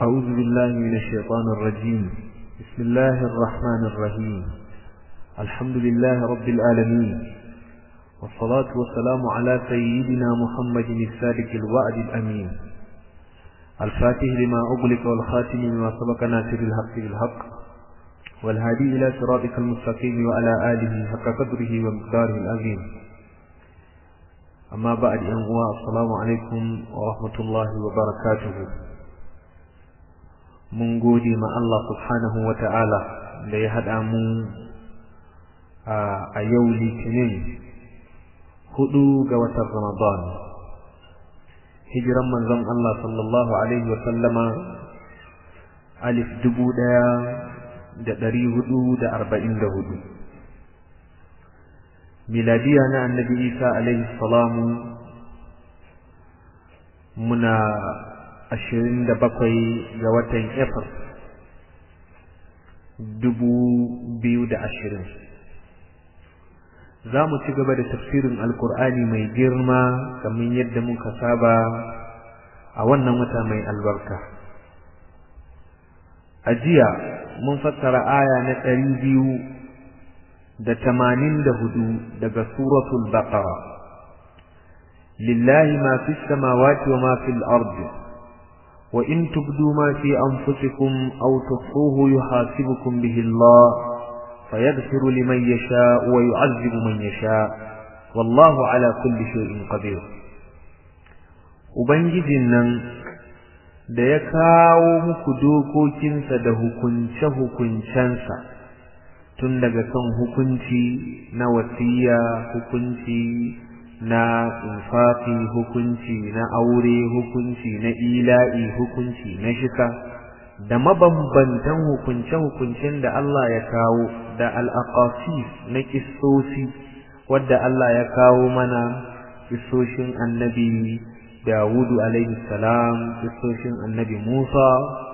أعوذ بالله من الشيطان الرجيم بسم الله الرحمن الرحيم الحمد لله رب العالمين والصلاة والسلام على سيدنا محمد الصادق الوعد الأمين الفاتح لما أغلق والخاتم لما سبق ناصر الحق بالحق والهادي إلى صراطك المستقيم وعلى آله حق قدره ومقداره العظيم أما بعد أنواع السلام عليكم ورحمة الله وبركاته mun gode ma Allah subhanahu wa ta'ala da ya haɗa mu a yau litinin hudu ga watan Ramadan. Hijiran manzon Allah sallallahu Alaihi wasallama alif dubu ɗaya da ɗari hudu da arba'in da hudu. Miladiya na annabi Isa alaihi salamu muna ashirin da bakwai ga watan Efir dubu biyu da ashirin. Za mu ci gaba da tafsirin Alkur'ani mai girma kamar yadda muka saba a wannan wata mai albarka. A jiya mun fassara aya na ɗari biyu da tamanin da hudu daga suratul Baqara. Lillahi ma fi samawati wa ma fil ardi وإن تبدوا ما في أنفسكم أو تخفوه يحاسبكم به الله فيغفر لمن يشاء ويعذب من يشاء والله على كل شيء قدير Ubangijin nan da ya kawo muku dokokinsa da hukunce-hukuncensa tun daga kan hukunci na wasiya hukunci na infafi hukunci na aure hukunci na ila'i hukunci na shika da mabambantan hukunce-hukuncen da Allah ya kawo da al'aqasif na kissosi wadda Allah ya kawo mana kissoshin annabi Dawudu alaihi salam kissoshin annabi Musa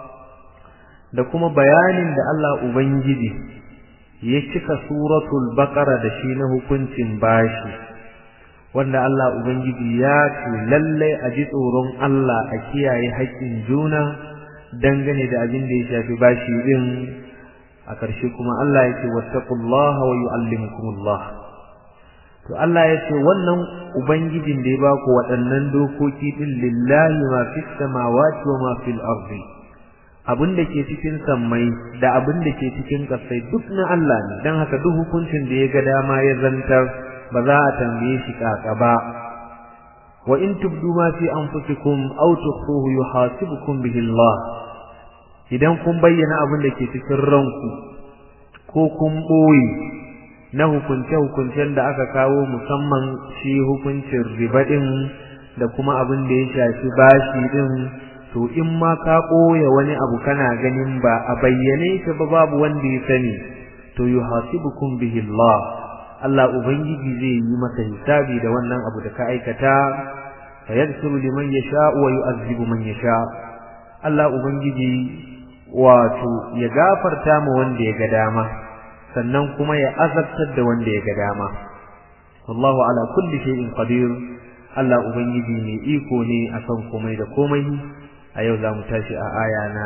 da kuma bayanin da Allah Ubangiji ya cika suratul baqara da shi na hukuncin bashi wanda Allah Ubangiji ya ce lallai a ji tsoron Allah a kiyaye haƙƙin juna dangane da abin da ya shafi bashi din a ƙarshe kuma Allah ya ce wattaqullaha wa yu'allimukumullah to Allah ya ce wannan ubangijin da ya ba ku waɗannan dokoki din lillahi ma fis samawati wa ma fil ardi abin da ke cikin sammai da abin da ke cikin ƙasai duk na Allah ne dan haka duk hukuncin da ya ga dama ya zantar ba za a tambaye shi kaka ba wa in tubdu ma fi anfusikum aw tukhfuhu yuhasibukum bihi Allah idan kun bayyana abin da ke cikin ranku ko kun boye na hukunce hukuncen da aka kawo musamman shi hukuncin riba din da kuma abin da ya shafi bashi din to in ma ka boye wani abu kana ganin ba a bayyane shi ba babu wanda ya sani to yuhasibukum bihi Allah Allah Ubangiji zai yi maka hisabi da wannan abu da ka aikata fa yaghfiru liman yasha wa yu'azzibu man yasha Allah Ubangiji wato ya gafarta ma wanda ya ga dama sannan kuma ya azabtar da wanda ya ga dama wallahu ala kulli shay'in qadir Allah Ubangiji ne iko ne akan komai da komai a yau za mu tashi a aya na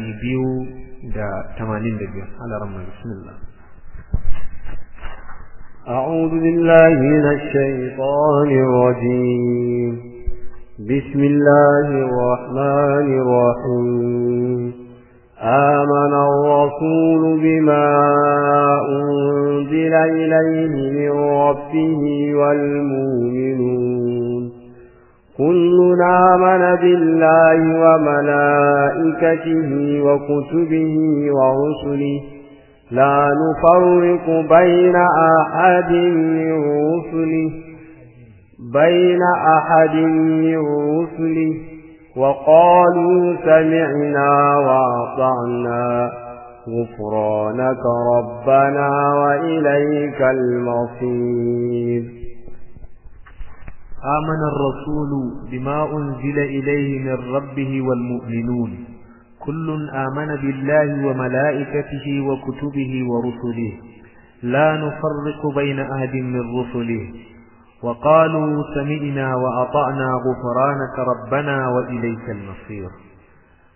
285 Allah rahman bismillah أعوذ بالله من الشيطان الرجيم بسم الله الرحمن الرحيم آمن الرسول بما أنزل إليه من ربه والمؤمنون كل آمن بالله وملائكته وكتبه ورسله لا نفرق بين أحد من رسله بين أحد من رسله وقالوا سمعنا وأطعنا غفرانك ربنا وإليك المصير آمن الرسول بما أنزل إليه من ربه والمؤمنون كل آمن بالله وملائكته وكتبه ورسله لا نفرق بين أحد من رسله وقالوا سمعنا وأطعنا غفرانك ربنا وإليك المصير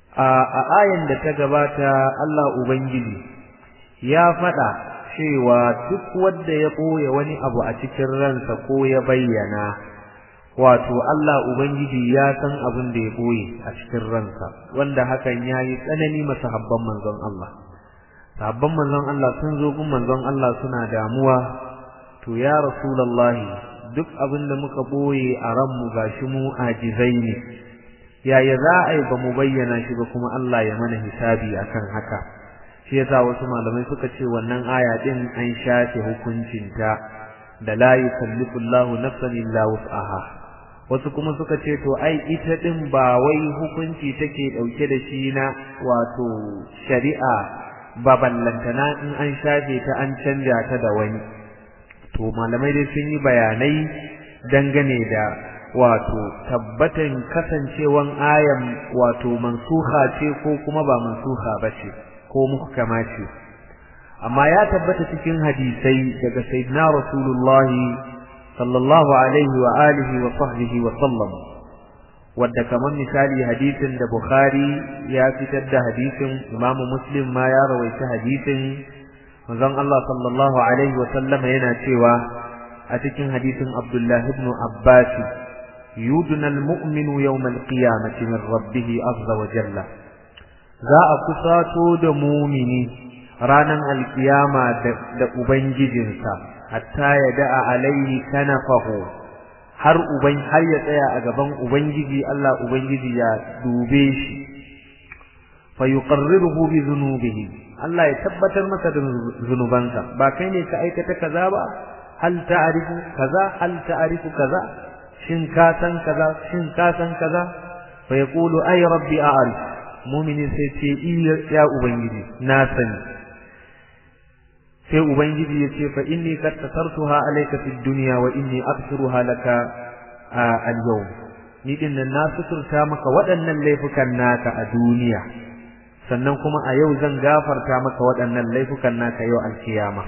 a ayan da ta gabata Allah ubangiji ya faɗa cewa duk wanda ya ɓoye wani abu a cikin ransa ko ya bayyana wato Allah ubangiji ya san abin da ya ɓoye a cikin ransa wanda hakan ya yi tsanani masa habban manzon Allah sahabban manzon Allah sun zo gun manzon Allah suna damuwa to ya rasulullahi duk abin da muka ɓoye a ranmu gashi mu ajizai ne yaya za a yi ba mu bayyana shi ba kuma Allah ya mana hisabi akan haka shi yasa wasu malamai suka ce wannan aya din an shafe hukuncinta da la yukallifu Allahu nafsan illa wus'aha wasu kuma suka ce to ai ita din ba wai hukunci take dauke da shi na wato shari'a ba ballantana in an shafe ta an canja ta da wani to malamai dai sun yi bayanai dangane da wato tabbatan kasancewan ayan wato mansuha ce ko kuma ba mansuha ba ce ko muhkama ce amma ya tabbata cikin hadisai daga sayyidina rasulullahi sallallahu alaihi wa alihi wa sahbihi wa sallam wadda kamar misali hadisin da bukhari ya fitar da hadisin imam muslim ma ya rawaita hadisin manzon Allah sallallahu alaihi wa sallama yana cewa a cikin hadisin abdullah ibn abbas yudna almu'minu yawm alqiyamati min rabbih azza wa jalla za a kusato da mumini ranan alkiyama da ubangijinsa hatta ya da'a alaihi kanafahu har uban har ya tsaya a gaban ubangiji Allah ubangiji ya dube shi fa yuqarriruhu bi dhunubihi Allah ya tabbatar masa da zunubansa ba kai ne ka aikata kaza ba hal ta'rifu kaza hal ta'rifu kaza shin ka san kaza shin ka san kaza fa yaqulu ay rabbi a'rif mu'mini sai ce ya ubangiji na sani sai ubangiji ya ce fa inni qad tasartuha alayka fid dunya wa inni aghfiruha laka al-yawm ni din nan na suturta maka waɗannan laifukan naka a duniya sannan kuma a yau zan gafarta maka waɗannan laifukan naka yau alkiyama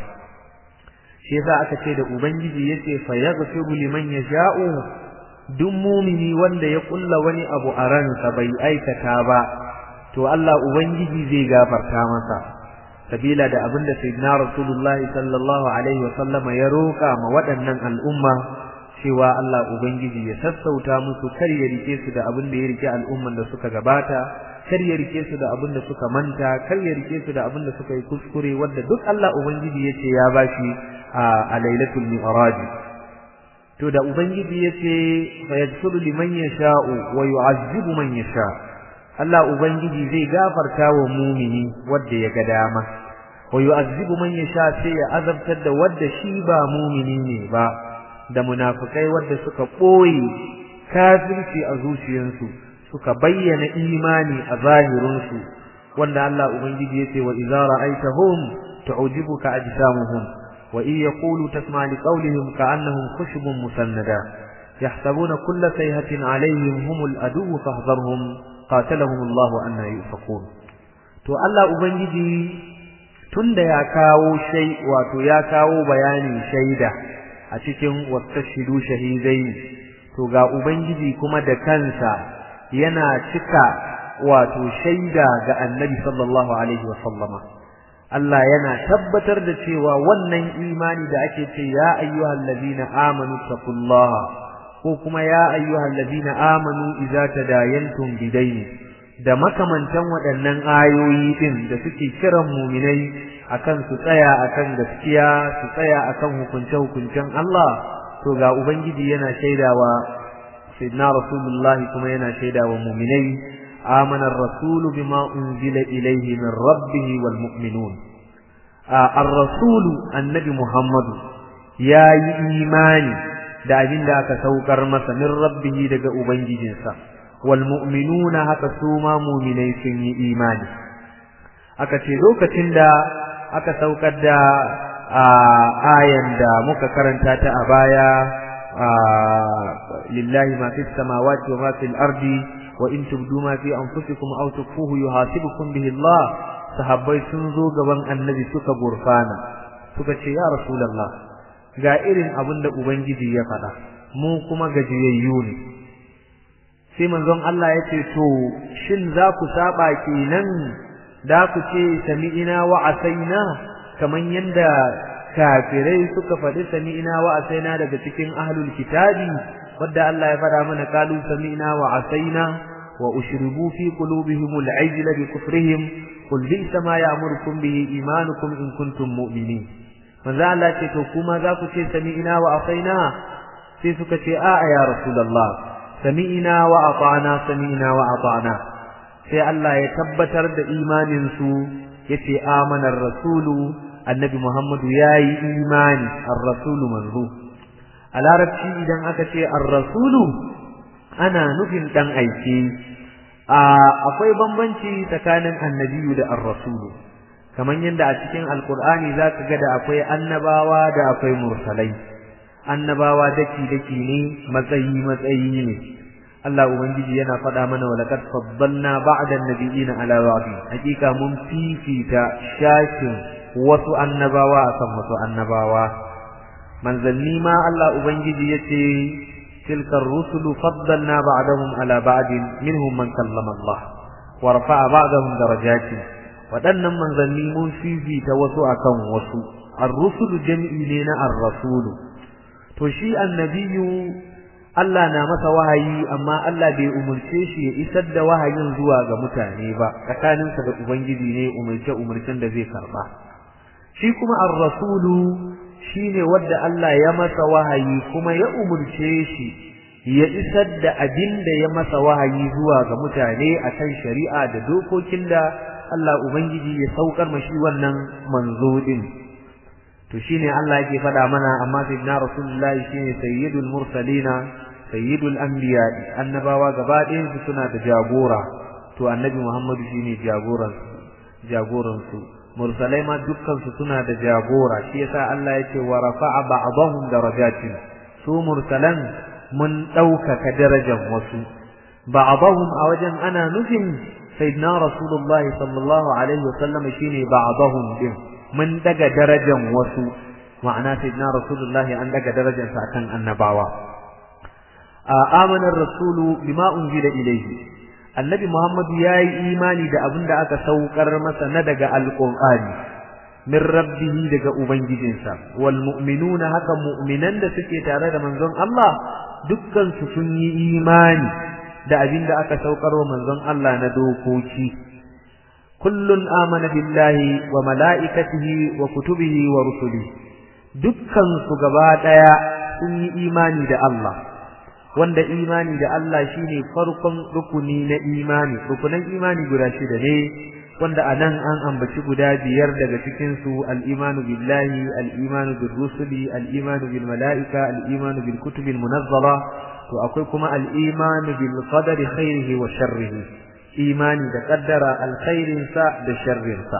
shi yasa aka ce da ubangiji yace fa yaghfiru liman yasha'u duk mumini wanda ya kulla wani abu a ransa bai aikata ba to Allah ubangiji zai gafarta masa sabila da abin da sayyidina rasulullah sallallahu alaihi wasallama ya roka ma waɗannan al'umma cewa Allah ubangiji ya sassauta musu kar ya rike su da abin da ya rike al'umman da suka gabata kar ya rike su da abin da suka manta kar ya rike su da abin da suka yi kuskure wanda duk Allah ubangiji yace ya bashi a lailatul mi'raj to da ubangiji yace fa yaghfiru liman yasha'u wa yu'azzibu man yasha Allah ubangiji zai gafarta wa mumini wanda ya ga dama wa yu'azzibu man yasha sai ya azabtar da wanda shi ba mumini ne ba da munafikai wanda suka boye kafirci a zuciyarsu suka bayyana imani a zahirinsu wanda Allah ubangiji yace wa idza ra'aitahum tu'jibuka ajsamuhum wa in yaqulu tasma' li qawlihim ka'annahum khushubun musannada yahsabuna kulla sayhatin 'alayhim humul adu fahdharhum qatalahum Allah anna yufakun to Allah ubangiji tunda ya kawo shay wato ya kawo bayanin shaida a cikin wastashidu shahidai to ga ubangiji kuma da kansa yana cika wato shaida ga annabi sallallahu alaihi wa sallama Allah yana tabbatar da cewa wannan imani da ake ce ya ayyuhal ladina amanu taqullaha ko kuma ya ayyuhal ladina amanu idza tadayantum bidaini da makamantan waɗannan ayoyi din da suke kiran muminai akan su tsaya akan gaskiya su tsaya akan hukunce hukuncen Allah to ga ubangiji yana shaidawa sayyidina rasulullah kuma yana shaidawa muminai amana ar-rasulu bima unzila ilayhi min rabbih wal mu'minun ar-rasulu annabi muhammadu yayi imani da abin da aka saukar masa min rabbihi daga ubangijinsa wal mu'minuna haka su ma mu'minai sun yi imani aka ce lokacin da aka saukar da ayan da muka karanta ta a baya lillahi ma fis samawati wa ma fil ardi wa in tubdu ma fi anfusikum aw tukfuhu yuhasibukum bihi Allah sahabbai sun zo gaban annabi suka gurfana suka ce ya rasulullah ga irin abin da Ubangiji ya faɗa, mu kuma gajiyayyu ne, sai manzon Allah ya ce to shin za ku saba kenan da ku ce sami'ina wa asaina kaman yanda kafirai suka faɗi sami'ina wa asaina daga cikin ahlul kitabi wadda Allah ya faɗa mana qalu sami'na wa asaina wa ushribu fi qulubihim al-ajl bi kufrihim qul bi'sa ma ya'murukum bihi imanukum in kuntum mu'minin manzo Allah ce to kuma za ku ce sami'na wa asaina sai suka ce a ya rasulullah sami'na wa ata'na sami'na wa ata'na sai Allah ya tabbatar da imanin su yace amana ar-rasulu annabi Muhammadu yayi imani ar-rasulu manzo a larabci idan aka ce ar-rasulu ana nufin dan aike akwai bambanci tsakanin annabiyu da ar-rasulu kamar yadda a cikin alkur'ani zaka ga da akwai annabawa da akwai mursalai annabawa daki daki ne matsayi matsayi ne Allah ubangiji yana faɗa mana wa laqad faddalna ba'da an-nabiyina ala ba'din hakika mun fifita shakin wasu annabawa akan wasu annabawa manzanni ma Allah ubangiji yace tilka ar-rusulu faddalna ba'dahum ala ba'din minhum man kallama Allah wa rafa'a ba'dahum darajatin waɗannan manzanni mun fifita wasu akan wasu ar-rusulu jam'i ne na ar-rasulu to shi annabiyu Allah na masa wahayi amma Allah bai umurce shi ya isar da wahayin zuwa ga mutane ba tsakaninsa da ubangiji ne umurce umurcen da zai karba shi kuma ar-rasulu shine wanda Allah ya masa wahayi kuma ya umurce shi ya isar da abin da ya masa wahayi zuwa ga mutane akan shari'a da dokokin da Allah ubangiji ya saukar mashi wannan manzo din to shine Allah yake faɗa mana amma sayyidina rasulullahi shine sayyidul mursalina sayyidul anbiya annabawa gaba ɗayan su suna da jagora to annabi Muhammadu shine jagoran jagoran su mursalai ma dukkan su suna da jagora shi yasa Allah yake wa rafa'a ba'dahum darajatin su mursalan mun ɗaukaka darajar wasu ba'dahum a wajen ana nufin sayyidina rasulullahi sallallahu alaihi wasallam shine ba'dahum din mun daga darajar wasu ma'ana sayyidina rasulullahi an daga darajar sa kan annabawa amana ar-rasulu bima unzila ilayhi annabi muhammad yayi imani da abin da aka saukar masa na daga alqur'ani min rabbihi daga ubangijinsa wal mu'minuna haka mu'minan da suke tare da manzon Allah dukkan su sun yi imani da abin da aka saukar wa manzon Allah na dokoki kullun amana billahi wa mala'ikatihi wa kutubihi wa rusulihi dukkan su gaba daya sun yi imani da Allah wanda imani da Allah shine farkon rukuni na imani rukunan imani guda shida ne wanda anan an ambaci guda biyar daga cikin su al-imanu billahi al-imanu bir rusuli al-imanu bil mala'ika al-imanu bil kutubil munazzala to akwai kuma al-imanu bil qadari khairihi wa sharrihi imani da kaddara alkhairin sa da sharrin sa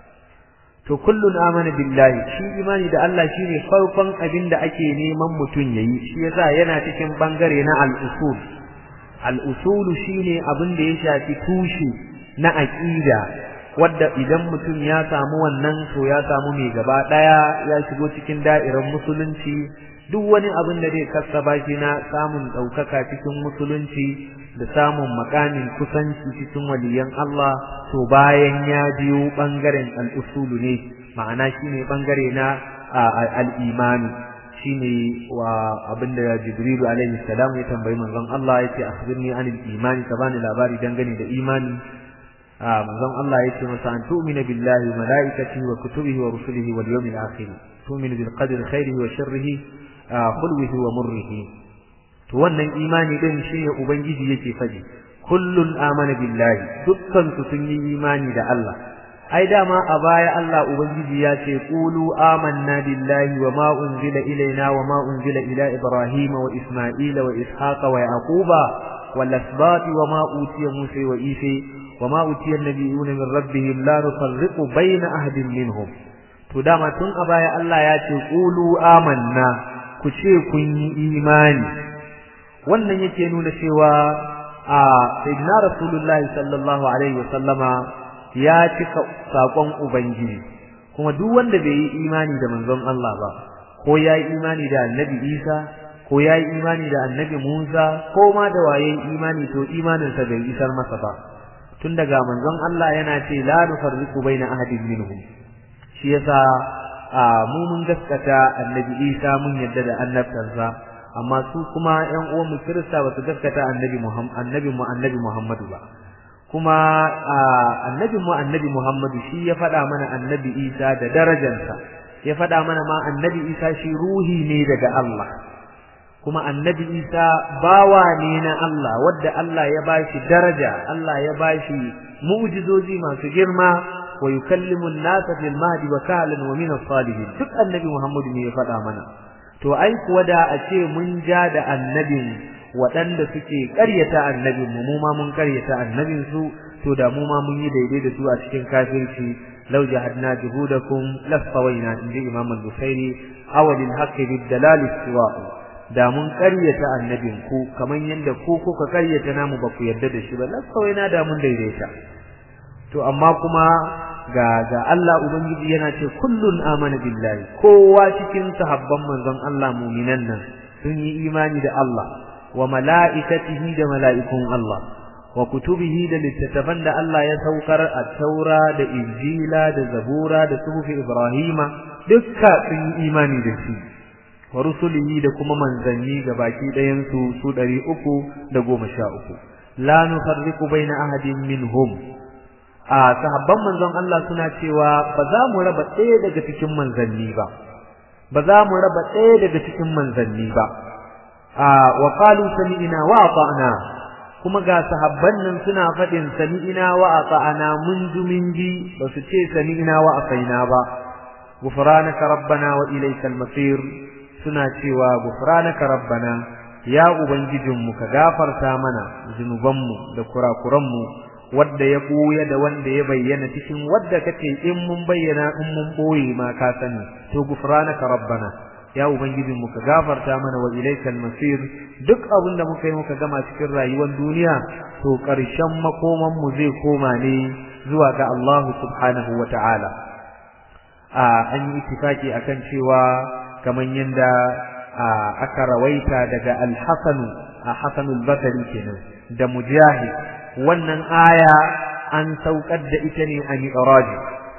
to kullun amana billahi shi imani da Allah shine farkon abin da ake neman mutun yayi shi yasa yana cikin bangare na al-usul al-usul shine abin da ya shafi tushe na aqida wadda idan mutum ya samu wannan to ya samu mai gaba daya ya shigo cikin da'irar musulunci duk wani abin da zai kassaba shi na samun daukaka cikin musulunci da samun makamin kusanci cikin waliyan Allah to bayan ya biyo bangaren al-usulu ne ma'ana shine bangare na al-imani shine wa abinda Jibril alaihi salam ya tambayi manzon Allah yace akhbirni anil imani ka bani labari dangane da imani manzon Allah yace masa an tu'mina billahi wa malaikatihi wa kutubihi wa rusulihi wal yawmil akhir tu'minu bil qadri khairihi wa sharrihi khulwihi wa murrihi to wannan imani din shine ubangiji yake faɗi kullun amana billahi dukkan su sun yi imani da Allah ai dama a baya Allah ubangiji ya ce qulu amanna billahi wa ma unzila ilaina wa ma unzila ila ibrahim wa isma'ila wa ishaqa wa yaquba wal asbati wa ma utiya musa wa isa wa ma utiya an-nabiyuna min rabbihim la nufarriqu bayna ahadin minhum to dama tun a baya Allah ya ce qulu amanna ku ce kun yi imani wannan yake nuna cewa a sayyidina rasulullahi sallallahu alaihi wasallama ya cika sakon ubangiji kuma duk wanda bai yi imani da manzon Allah ba ko ya yi imani da annabi Isa ko yayi imani da annabi Musa ko ma da waye imani to imaninsa bai isar masa ba tun daga manzon Allah yana ce la nufarriqu baina ahadin minhum shi yasa mu mun gaskata annabi Isa mun yadda da annabtarsa amma su kuma ƴan uwan mu Kirista ba su gaskata annabi Muhammad annabi mu annabi Muhammadu ba kuma annabi mu annabi Muhammadu shi ya faɗa mana annabi Isa da darajarsa ya faɗa mana ma annabi Isa shi ruhi ne daga Allah kuma annabi Isa bawa ne na Allah wadda Allah ya bashi daraja Allah ya bashi mu'jizozi masu girma wa yukallimu an-nasa fil mahdi wa kahlan wa min as-salihin duk annabi Muhammadu ne ya faɗa mana to ai kuwa da a ce mun ja da annabin waɗanda suke ƙaryata annabin mu ma mun ƙaryata annabin su to da mu ma mun yi daidai da su a cikin kafirci law jahadna juhudakum lasawaina inji imam al-bukhari awalil haqqi bid-dalal istiwa'u da mun ƙaryata annabin ku kaman yanda ku kuka ƙaryata namu ba ku yarda da shi ba lasawaina da mun daidaita to amma kuma ga ga Allah ubangiji yana ce kullun amana billahi kowa cikin sahabban manzon Allah mu'minan nan sun yi imani da Allah wa mala'ikatihi da mala'ikun Allah wa kutubihi da littattafan da Allah ya saukar a taura da injila da zabura da suhufi ibrahima dukka sun yi imani da shi wa rusulihi da kuma manzanni ga baki ɗayan su su ɗari uku da goma sha uku la nufarriqu baina ahadin minhum a sahabban manzon Allah suna cewa ba za mu raba ɗaya daga cikin manzanni ba ba za mu raba ɗaya daga cikin manzanni ba wa qalu sami'na wa ata'na kuma ga sahabban nan suna faɗin sami'na wa ata'na mun ji mun ji ba su ce sami'na wa asaina ba gufranaka rabbana wa ilaykal masir suna cewa gufranaka rabbana ya ubangijinmu ka gafarta mana zunubanmu da kurakuranmu wadda ya ɓuya da wanda ya bayyana cikin wadda kace in mun bayyana in mun ɓoye ma ka sani to gufranaka rabbana ya ubangijin mu ka gafarta mana wa ilaikal masir duk abin da muka yi muka gama cikin rayuwar duniya to ƙarshen makoman mu zai koma ne zuwa ga Allah subhanahu wa ta'ala a an yi ittifaki akan cewa kaman yanda aka rawaita daga al-Hasan a Hasan al-Basri kenan da Mujahid wannan aya an saukar da ita ne a Mi'raj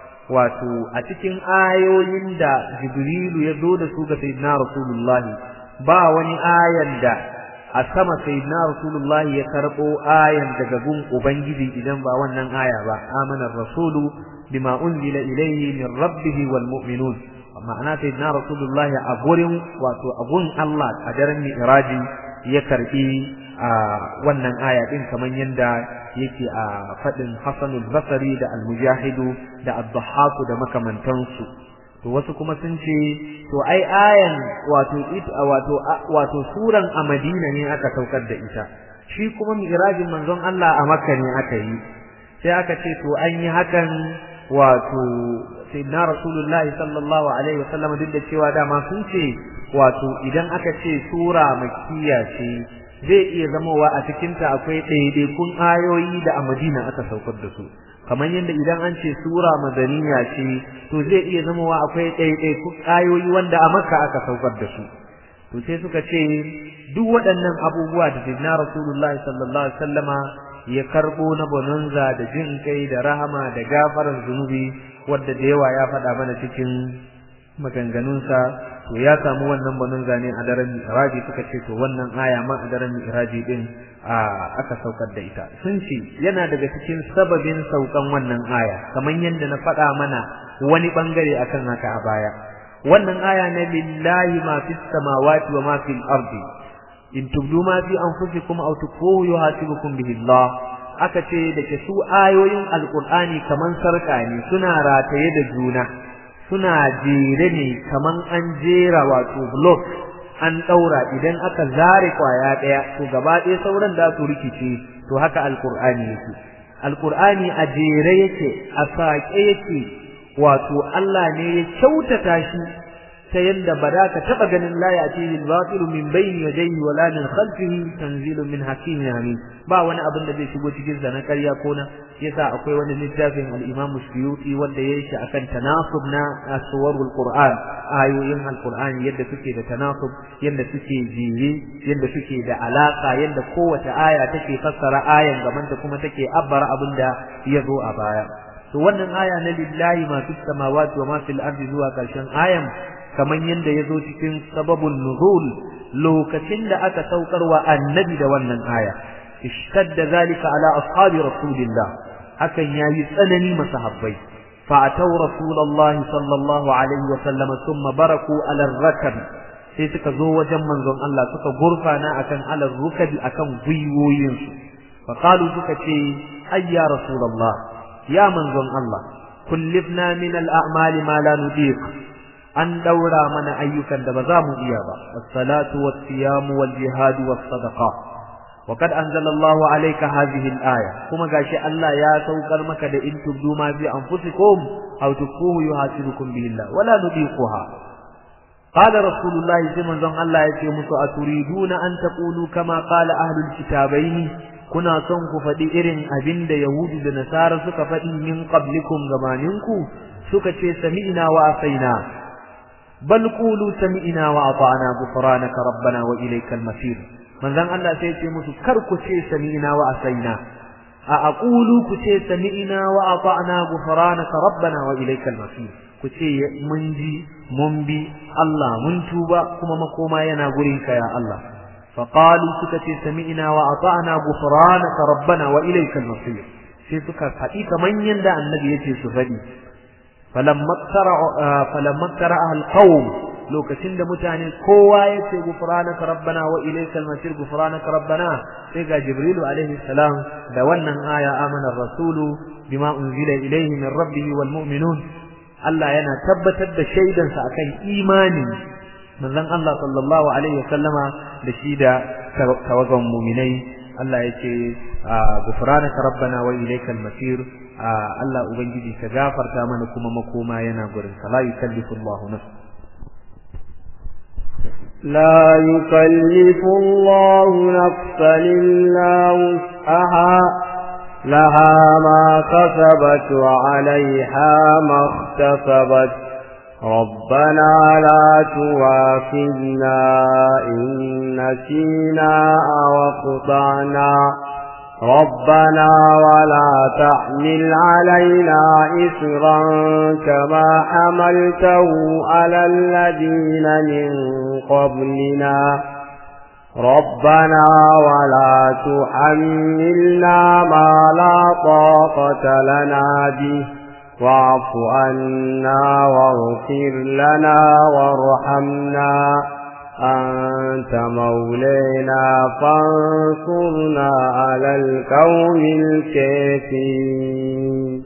wato a cikin ayoyin da Jibrilu ya zo da su ga Sayyidina Rasulullah ba wani ayan da a sama Sayyidina Rasulullah ya karbo ayan daga gun Ubangiji idan ba wannan aya ba amana rasulu bima unzila ilayhi min rabbih wal mu'minun ma'ana Sayyidina Rasulullah a gurin wato a gun Allah a daren Mi'raji ya karbi wannan aya din kaman yanda yake a fadin Hasanul Basri da Al-Mujahidu da Ad-Dhahhak da makamantansu to wasu kuma sun ce to ai ayan wato wato wato suran a Madina ne aka saukar da ita shi kuma mi'rajin manzon Allah a Makka ne aka yi sai aka ce to an yi hakan wato sayyidina Rasulullah sallallahu alaihi wasallam duk da cewa dama sun ce wato idan aka ce sura makkiya ce zai iya zamowa a cikinta akwai ɗaiɗaikun ayoyi da a Madina aka saukar da su kamar yadda idan an ce sura madaniya ce to zai iya zamowa akwai ɗaiɗaikun ayoyi wanda a Makka aka saukar da su to sai suka ce duk waɗannan abubuwa da Sayyidina Rasulullah sallallahu alaihi wasallama ya karbo na bonanza da jin kai da rahama da gafaran zunubi wadda da yawa ya faɗa mana cikin maganganunsa to ya samu wannan bonanza ne a daren Mi'raji suka ce to wannan aya ma a daren Mi'raji din aka saukar da ita sun ce yana daga cikin sababin saukan wannan aya kamar yadda na faɗa mana wani bangare akan haka a baya wannan aya na lillahi ma fis samawati wa ma fil ardi in tubdu ma fi anfusikum aw tukfuhu yuhasibukum bihi Allah aka ce da ke su ayoyin alqur'ani kaman sarka ne suna rataye da juna suna jere ne kaman an jera wato block an daura idan aka zare kwaya daya to gaba ɗaya sauran da su rikice to haka alqur'ani yake alqur'ani a jere yake a saƙe yake wato Allah ne ya kyautata shi ta yadda ba za ka taɓa ganin la ya ce al-batil min bayni yadayhi wala min khalfihi tanzilun min hakimin hamid ba wani abin da zai shigo cikin sa na ƙarya ko na yasa akwai wani littafin al-Imam Suyuti wanda yayi shi akan tanasub na aswarul Qur'an ayoyin al-Qur'an yadda suke da tanasub yadda suke jere yadda suke da alaka yadda kowace aya take fassara ayan gaban ta kuma take abbara abin da ya zo a baya to wannan aya na lillahi ma fis samawati wa ma fil ardi zuwa karshen ayan kaman yanda yazo cikin sababun nuzul lokacin da aka saukar wa annabi da wannan aya ishtadda zalika ala ashabi rasulillah hakan yayi tsanani masahabbai fa ataw rasulullahi sallallahu alaihi wa sallam thumma baraku ala rakab sai suka zo wajen manzon Allah suka gurfana akan ala rukabi akan gwiwoyinsu fa qalu suka ce ayya rasulullah ya manzon Allah kullifna min al-a'mali ma la nudiq an daura mana ayyukan da ba za mu iya ba as-salatu was-siyamu wal-jihadu was-sadaqa wa kad anzala Allahu alayka hadhihi al-aya kuma gashi Allah ya saukar maka da in tubdu ma fi anfusikum aw tukuhu yuhasibukum bihi Allah wala nudiquha qala rasulullah sai manzon Allah ya ce musu aturiduna an taqulu kama qala ahlul kitabaini kuna son ku faɗi irin abin da Yahudu da Nasara suka faɗi min qablikum gabaninku suka ce sami'na wa asaina bal qulu sami'na wa ata'na ghufranaka rabbana wa ilaykal masir manzon Allah sai ce musu kar ku ce sami'na wa asaina a aqulu ku ce sami'na wa ata'na ghufranaka rabbana wa ilaykal masir ku ce mun ji mun bi Allah mun tuba kuma makoma yana gurinka ya Allah فقالوا سكتي سمعنا وأطعنا غفرانك ربنا وإليك المصير sai suka faɗi kamar yadda annabi yace su faɗi falamma tara falamma tara alqawm lokacin da mutane kowa yace gufranaka rabbana wa ilaykal masir gufranaka rabbana sai ga jibrilu alaihi salam da wannan aya amana rasulu bima unzila ilayhi min rabbih wal mu'minun Allah yana tabbatar da shaidansa akan imani manzon Allah sallallahu alaihi wasallama da shi da tawagan mu'minai Allah yake gufranaka rabbana wa ilaykal masir Allah ubangiji ka gafarta mana kuma makoma yana gurin sa la yukallifu Allahu nafsan لا يكلف الله نفسا إلا وسعها لها ما كسبت وعليها ما اكتسبت ربنا لا تواخذنا إن نسينا أو اخطأنا ربنا ولا تحمل علينا إسرا كما حملته على الذين من قبلنا ربنا ولا تحملنا ما لا طاقة لنا به واعف عنا واغفر لنا وارحمنا أنت مولينا فانصرنا على القوم الكافرين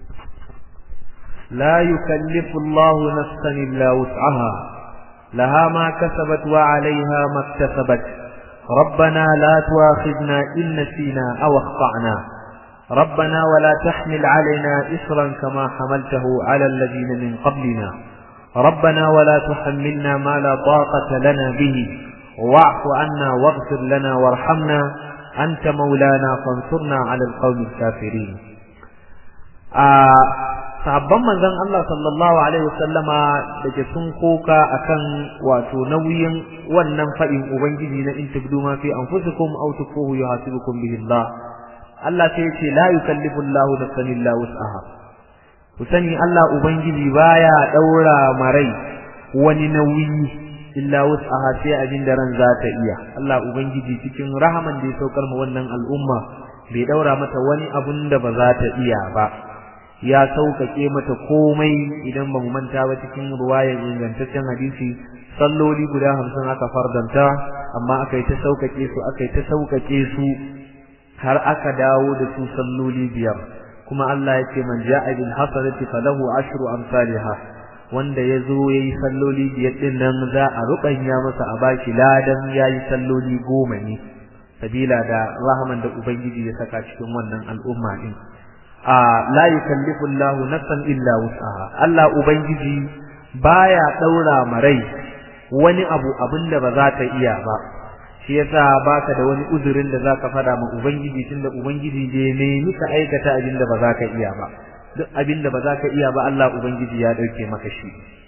لا يكلف الله نفسا إلا وسعها لها ما كسبت وعليها ما اكتسبت ربنا لا تواخذنا إن نسينا أو اخطأنا ربنا ولا تحمل علينا إسرا كما حملته على الذين من قبلنا ربنا ولا تحملنا ما لا طاقة لنا به واعف عنا واغفر لنا وارحمنا أنت مولانا فانصرنا على القوم الكافرين sabban manzon Allah sallallahu alaihi wasallama da ke sun koka akan wato nauyin wannan fadin ubangiji na in tubdu ma fi anfusikum aw tukuhu yuhasibukum bihi Allah Allah sai ce la yukallifu Allah nafsan illa wus'aha ku sani Allah ubangiji baya daura marai wani nauyi illa wus'aha sai abin da ran za ta iya Allah ubangiji cikin rahaman da ya saukar ma wannan al'umma bai daura mata wani abun da ba za ta iya ba ya sauƙaƙe mata komai idan ba mu manta ba cikin ruwayar ingantaccen hadisi salloli guda hamsin aka fardanta amma aka yi ta sauƙaƙe su aka yi ta sauƙaƙe su har aka dawo da su salloli biyar kuma Allah ya ce man ja'a bil hasanati falahu ashru amsalha wanda ya zo ya yi salloli biyar din nan za a ruɓanya masa a bashi ladan ya yi salloli goma ne sabila da rahaman da ubangiji ya saka cikin wannan al'umma din a la yukallifu Allah nafsan illa wus'aha Allah ubangiji baya daura marai wani abu abinda ba za ta iya ba shi yasa baka da wani uzurin da zaka fada ma ubangiji tunda ubangiji je ne nika aikata abinda ba za ka iya ba duk abinda ba za ka iya ba Allah ubangiji ya dauke maka shi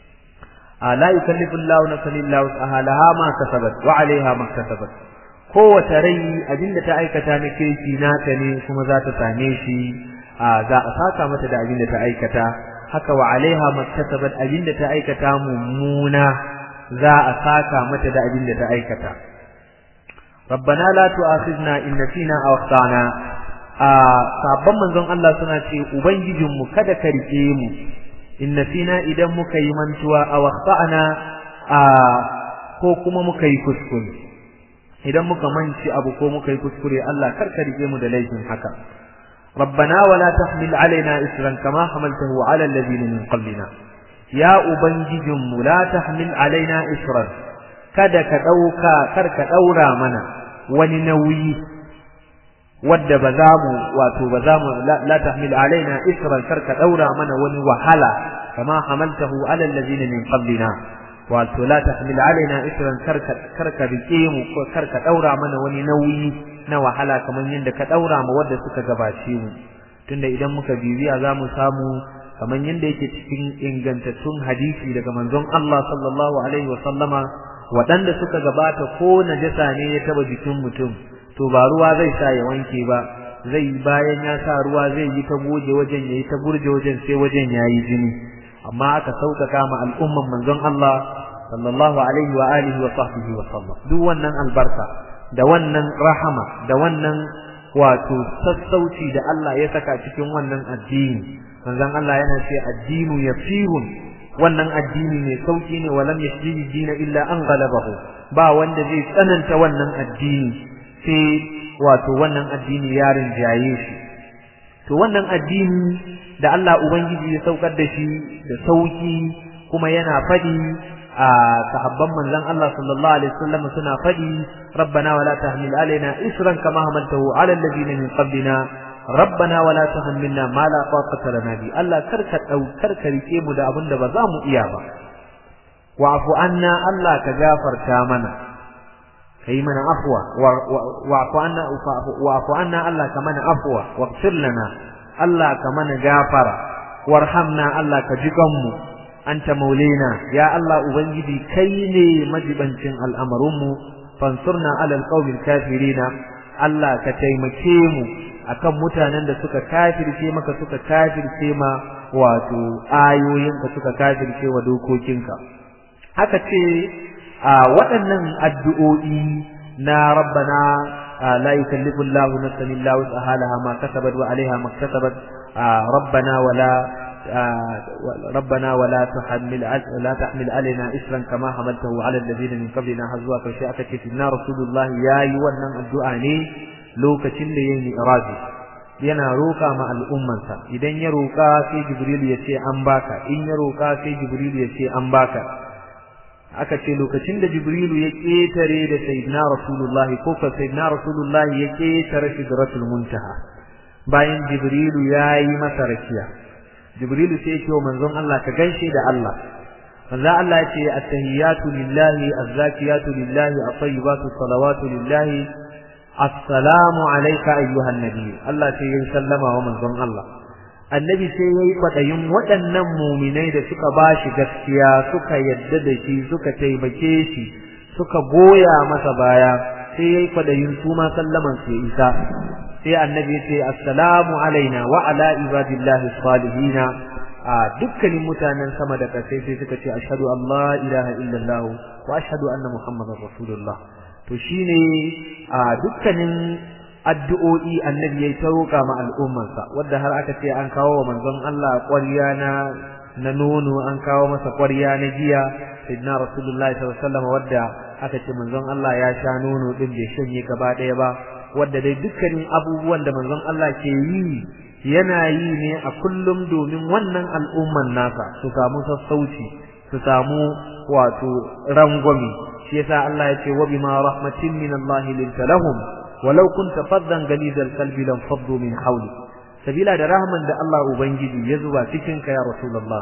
la yukallifu Allahu nafsan illa wus'aha laha ma kasabat wa 'alayha ma kasabat kowace rai abinda ta aikata na kirki nata ne kuma za ta same shi za a saka mata da abinda ta aikata haka wa 'alayha ma kasabat abinda ta aikata mummuna za a saka mata da abinda ta aikata ربنا لا تؤاخذنا إن نسينا أو أخطأنا sabban manzon Allah suna ce ubangijinmu kada ka rike mu in nasina idan muka yi mantuwa a waqta'ana a ko kuma muka yi kuskure idan muka manci abu ko muka yi kuskure Allah kar ka rike mu da laifin haka ربنا ولا تحمل علينا إسرا كما حملته على الذين من قبلنا يا أبنججم لا تحمل علينا إسرا kada ka ɗauka kar ka ɗaura mana wani nauyi wadda ba za mu wato ba za mu la tahmil alaina isran kar ka ɗaura mana wani wahala kama hamaltahu ala allazina min qablina wato la tahmil alaina isran kar ka kar ka rike mu ko kar ka ɗaura mana wani nauyi na wahala kamar yadda ka ɗaura ma wadda suka gabace mu tunda idan muka bibiya za mu samu kamar yadda yake cikin ingantattun hadisi daga manzon Allah sallallahu alaihi wa sallama waɗanda suka gabata ko najasa ne ya taba jikin mutum to ba ruwa zai sa ya wanke ba zai bayan ya sa ruwa zai yi ta goge wajen yayi ta burge wajen sai wajen yayi jini amma aka sauƙaƙa ma al'umman manzon Allah sallallahu alaihi wa alihi wa sahbihi wa sallam duk wannan albarka da wannan rahama da wannan wato sassauci da Allah ya saka cikin wannan addini manzon Allah yana ce addinu yasirun wannan addini mai sauki ne walam yashdi dina illa an galabahu ba wanda zai tsananta wannan addini sai wato wannan addini ya rinjaye shi to wannan addini da Allah ubangiji ya saukar da shi da sauki kuma yana fadi a sahabban manzon Allah sallallahu alaihi wasallam suna fadi rabbana wala tahmil alaina isran kama hamaltahu ala alladhina min qablina rabbana wala tuhammilna ma la taqata lana bi Allah karka daukar ka rike mu da abin da ba za mu iya ba wa'fu anna Allah ka gafarta mana kai mana afwa wa'fu anna wa'fu anna Allah ka mana afwa waghfir lana Allah ka mana gafara warhamna Allah ka jikan mu anta maulina ya Allah ubangiji kai ne majibancin al'amarin mu fansurna alal qaumil kafirina Allah ka taimake mu akan mutanen da suka kafirce maka suka kafirce ma wato ayoyinka suka kafirce wa dokokinka haka ce a waɗannan addu'o'i na rabbana la yukallifu Allahu nafsan illa wus'aha laha ma kasabat wa 'alayha ma kasabat rabbana wala ربنا ولا تحمل لا تحمل علينا اسرا كما حملته على الذين من قبلنا حزوا فشاء كتبنا رسول الله يا wannan addu'a ne lokacin da yayin irazi yana roka ma al'ummansa idan ya roka sai jibril ya ce an baka in ya roka sai jibril ya ce an baka aka ce lokacin da jibril ya ketare da sayyidina rasulullah ko ka sayyidina rasulullah ya ketare sidratul muntaha bayan jibril ya yi masa rakiya jibril sai ya ce wa manzon Allah ka gaishe da Allah manzo Allah ya ce at-tahiyatu lillahi az-zakiyatu lillahi at-tayyibatu salawatu lillahi assalamu alayka ayyuhan nabiy Allah sai ya sallama wa manzon Allah annabi sai yayi kwadayin waɗannan mu'minai da suka bashi gaskiya suka yadda da shi suka taimake shi suka goya masa baya sai yayi kwadayin su ma sallaman su isa sai annabi ya ce assalamu alaina wa ala ibadillahi salihin a dukkanin mutanen sama da ƙasai sai suka ce ashhadu an la ilaha illallah wa ashhadu anna muhammadar rasulullah to shine a dukkanin addu'o'i annabi yayi ta roƙa ma al'ummarsa wanda har aka ce an kawo wa manzon Allah ƙwarya na na nono an kawo masa ƙwarya na giya sayyidina rasulullahi sallallahu alaihi wasallam wanda aka ce manzon Allah ya sha nono din bai shanye gaba ɗaya ba wanda dai dukkanin abubuwan da manzon Allah ke yi yana yi ne a kullum domin wannan al'umman nasa su samu sassauci su samu wato rangwami shi yasa Allah ya ce wa bima rahmatin min Allah linta lahum walau kunta faddan galidal qalbi lam faddu min hawli sabila da rahman da Allah ubangiji ya zuba cikin ka ya rasulullah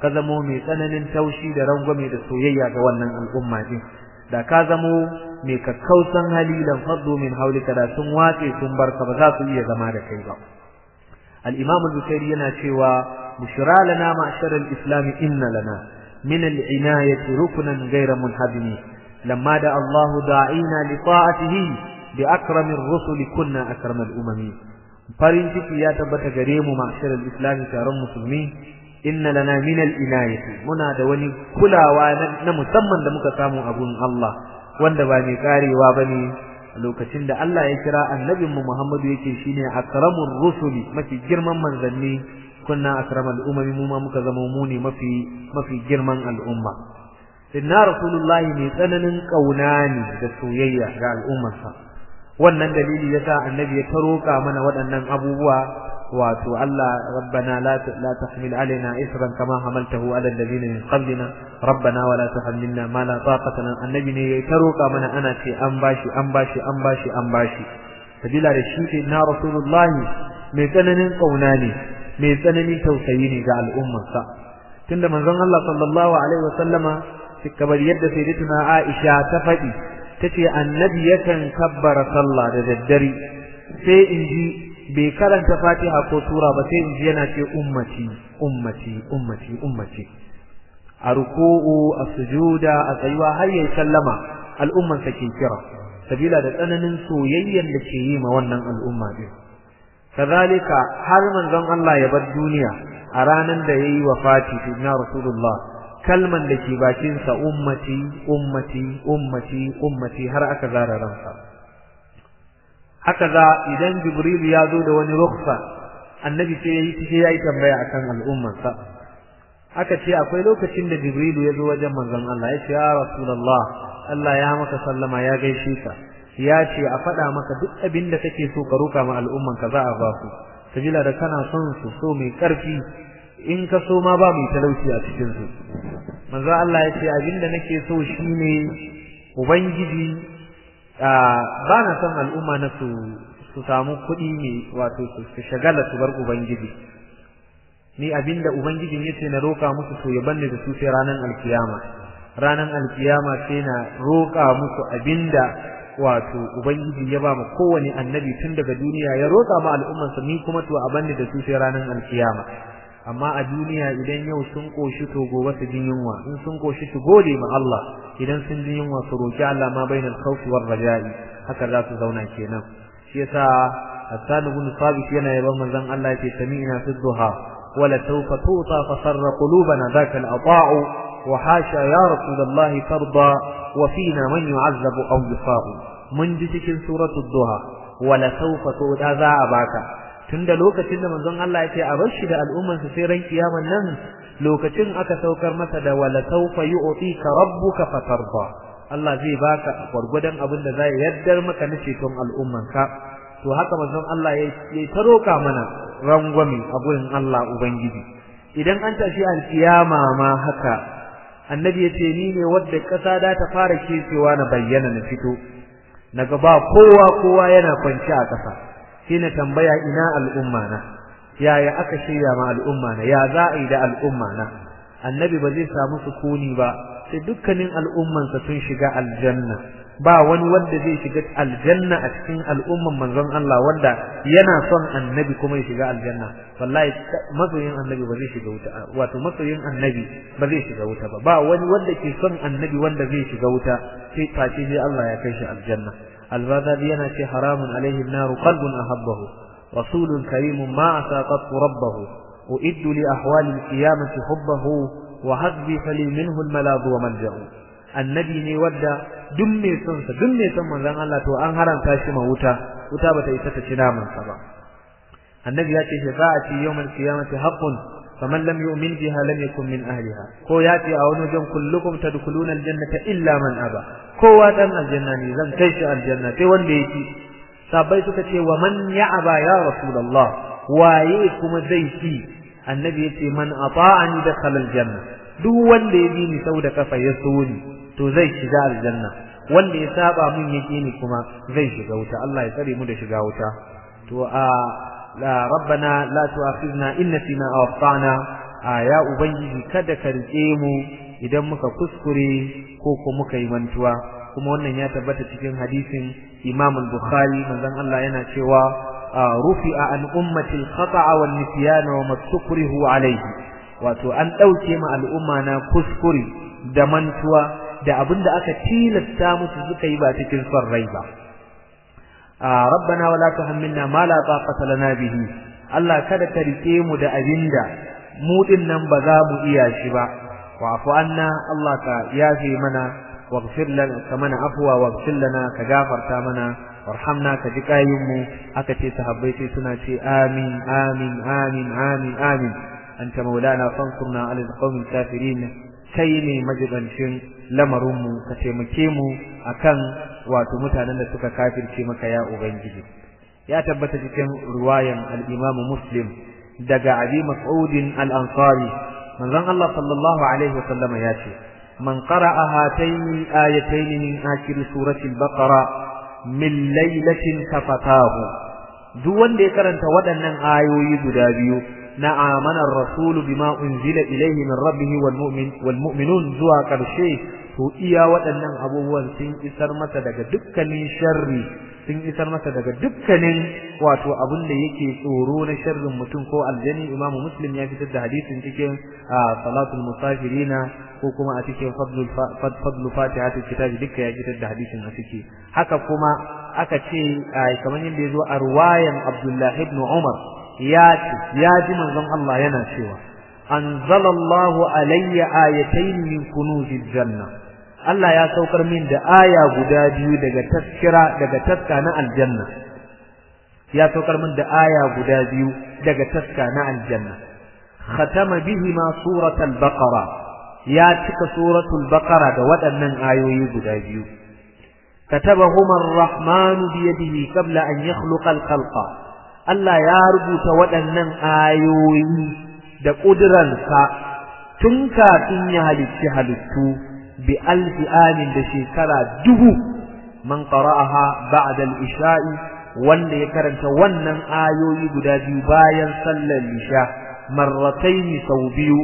ka zamo mai tsananin taushi da rangwame da soyayya ga wannan al'umma din da ka zamo mai kakkausan hali lan faddu min haulika da sun watse sun barka ba za su iya zama da kai ba al-imam al-bukhari yana cewa bushra lana ma'shar al-islam inna lana min al-inayati ruknan ghayra munhadimi lamma da Allah da'ina li ta'atihi bi akramir rusul kunna akramal umami farin ciki ya tabbata gare mu ma'shar al-islam taron musulmi inna lana min al-inayati muna da wani kulawa na musamman da muka samu a gun Allah wanda ba mai karewa bane lokacin da Allah ya kira annabin mu Muhammadu yake shine akramur rusuli mafi girman manzanni kunna akramal umami mu ma muka zama mu ne mafi mafi girman al'umma inna rasulullahi mai tsananin kauna ne da soyayya ga al'ummarsa wannan dalili yasa annabi ya taroka mana waɗannan abubuwa wato Allah rabbana la la tahmil alaina isran kama hamaltahu ala alladhina min qablina rabbana wa la tuhammilna ma la taqata lana annabi ne ya taroka mana ana ce an bashi an bashi an bashi an bashi sabila da shi ce na rasulullahi mai tsananin kauna ne mai tsananin tausayi ne ga al'ummarsa tunda manzon Allah sallallahu alaihi wasallama kamar yadda sayyidatuna Aisha ta faɗi tace annabi yakan kabbara sallah da daddare sai in ji bai karanta Fatiha ko sura ba sai in ji yana ce ummati ummati ummati ummati a ruku'u a sujuda a tsayuwa har yayi sallama al'umman sa ke kira sabila da tsananin soyayyen da ke yi ma wannan al'umma din kazalika har manzon Allah ya bar duniya a ranan da yayi wafati na rasulullah kalman da ke bakin sa ummati ummati ummati ummati har aka zara ransa haka za idan jibril ya zo da wani rukhsa annabi sai yayi sai yayi tambaya akan al'ummarsa aka ce akwai lokacin da jibril ya zo wajen manzon Allah ya ce ya rasulullah Allah ya maka sallama ya gaishe ka ya ce a faɗa maka duk abin da kake so ka roka ma al'umman ka za a ba su sabila da kana son su so mai karfi in ka so ma ba mai talauci a cikin su manzo Allah ya ce abin da nake so shine ubangiji ba na son al'umma na su su samu kuɗi ne wato su shagala su bar ubangiji ni abinda ubangijin yace na roka musu to ya banne da su sai ranan alkiyama ranan alkiyama sai na roka musu abinda wato ubangiji ya ba mu kowane annabi tun daga duniya ya roka ma al'ummarsa ni kuma to a banne da su sai ranan alkiyama amma a duniya idan yau sun koshi to gobe su jin yunwa in sun koshi su gode ma Allah idan sun jin yunwa su roki Allah ma bainal khawfi war raja'i haka za su zauna kenan shi yasa Hassan ibn Sabit yana yaban manzon Allah yake sami'na fi dhuha wala sawfa tuta fa sarra qulubana dhaka al-ata'u wa hasha ya rasulullahi tarda wa fina man yu'azzabu aw yusa'u mun ji cikin suratul duha wala sawfa tuta za a baka tunda lokacin da manzon Allah ya ce a bar shi da al'umman sa sai ran kiyaman nan lokacin aka saukar masa da wala sawfa yu'tika rabbuka fatarda Allah zai baka gwargwadon abin da zai yaddar maka na ceton al'umman ka to haka manzon Allah ya ya taroka mana rangwami a gurin Allah ubangiji idan an tashi alkiyama ma haka annabi ya ce ni ne wadda kasa da ta fara kecewa na bayyana na fito naga ba kowa kowa yana kwanci a kasa shi na tambaya ina al'umma na yaya aka shirya ma al'umma na ya za a yi da al'umma na annabi ba zai samu sukuni ba sai dukkanin al'ummansa sun shiga aljanna ba wani wanda zai shiga aljanna a cikin al'umman manzon Allah wanda yana son annabi kuma ya shiga aljanna wallahi masoyin annabi ba zai shiga wuta wato masoyin annabi ba zai shiga wuta ba ba wani wanda ke son annabi wanda zai shiga wuta sai face sai Allah ya kai shi aljanna البذل ينشي حرام عليه النار قلب أحبه رسول كريم ما أساقط ربه أئد لأحوال القيامة حبه وحسبي فلي منه الملاذ وملجأ النبي ني ودا دمي سنس دمي سن منزان الله تو an haramta shi ma wuta wuta bata isa ta ci naman sa ba annabi ya ce shafa'ati yawmal qiyamati haqqun faman lam yu'min biha lam yakun min ahliha ko ya ce a wani wajen kullukum tadkhuluna aljannata illa man aba kowa dan aljanna ne zan kai shi aljanna sai wanda yake sabai suka ce wa man ya'aba ya rasulullah waye kuma zai ci annabi yace man ata'ani dakhala aljanna duk wanda ya bi ni sau da kafa ya so ni to zai shiga aljanna wanda ya saba mun yake ni kuma zai shiga wuta Allah ya tsare mu da shiga wuta to a la rabbana la tu'akhidna in nasina aw akhtana a ya ubangiji kada ka rike mu idan muka kuskure ko ko muka yi mantuwa kuma wannan ya tabbata cikin hadisin Imam al-Bukhari manzon Allah yana cewa rufi'a an ummati al-khata'a wan nisyana wa mastukrihu alayhi wato an dauke ma al'umma na kuskure da mantuwa da abinda aka tilasta musu suka yi ba cikin son rai ba rabbana wala tuhammilna ma la taqata lana bihi Allah kada ka rike mu da abinda mu din nan ba za mu iya shi ba wa'fu anna Allah ka yafi mana waghfir lana kamana afwa waghfir lana ka gafarta mana warhamna ka ji kayin mu aka ce sahabbai sai suna ce amin amin amin amin amin anta maulana fansurna alal qawmil kafirin kai ne majibancin lamarin mu ka taimake mu akan wato mutanen da suka kafirce maka ya ubangiji ya tabbata cikin riwayan al-Imam Muslim daga Abi Mas'ud al-Ansari manzon Allah sallallahu alaihi wasallam ya ce man qara'a hatayn ayatayn min akhir surati al-Baqara min laylatin kafatahu duk wanda ya karanta waɗannan ayoyi guda biyu na amanar rasulu bima unzila ilayhi min rabbih wal mu'min wal mu'minun zuwa karshe to iya waɗannan abubuwan sun isar masa daga dukkanin sharri sun isar masa daga dukkanin wato abin da yake tsoro na sharrin mutum ko aljani imamu muslim ya fitar da hadisin cikin salatul musafirina ko kuma a cikin fadlul fadlu fatihatul kitabi duka ya fitar da hadisin a ciki haka kuma aka ce kamar yadda ya zo a ruwayan abdullahi ibn umar ya ce ya ji manzon Allah yana cewa anzalallahu alayya ayatayn min kunuzil janna Allah ya saukar min da aya guda biyu daga taskira daga taska na aljanna ya saukar min da aya guda biyu daga taska na aljanna khatama bihima suratul baqara ya cika suratul baqara da waɗannan ayoyi guda biyu كتبهما الرحمن بيده قبل أن يخلق الخلق Allah ya rubuta waɗannan ayoyi da ƙuduransa tun kafin ya halicci halittu bi alfi amin da shekara dubu man qara'aha ba'da al-isha'i wanda ya karanta wannan ayoyi guda biyu bayan sallar isha marratayn sau biyu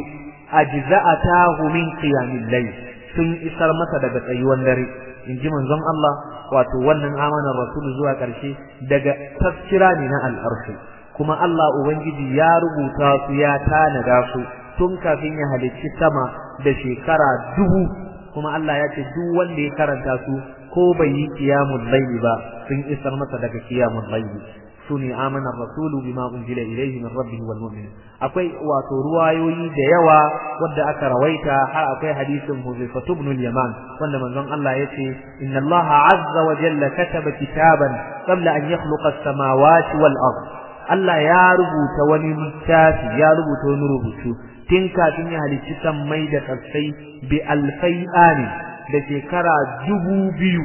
ajza'atahu min qiyamil layl sun isar masa daga tsayuwan dare inji manzon Allah wato wannan amanar rasul zuwa ƙarshe daga tafsira ne na al'arshi kuma Allah ubangiji ya rubuta su ya tanada su tun kafin ya halicci sama da shekara dubu kuma Allah ya ce duk wanda ya karanta su ko bai yi qiyamul layli ba sun isar masa daga qiyamul layli sune amana rasulu bima unzila ilayhi min rabbihi wal mu'minin akwai wato ruwayoyi da yawa wadda aka rawaita har akwai hadisin Huzaifa ibn al-Yaman wanda manzon Allah yace inna Allah azza wa jalla kataba kitaban qabla an yakhluqa as-samawati wal ard Allah ya rubuta wani littafi ya rubuta wani rubutu tun kafin ya halicci sammai da kasai bi alfai ani da shekara dubu biyu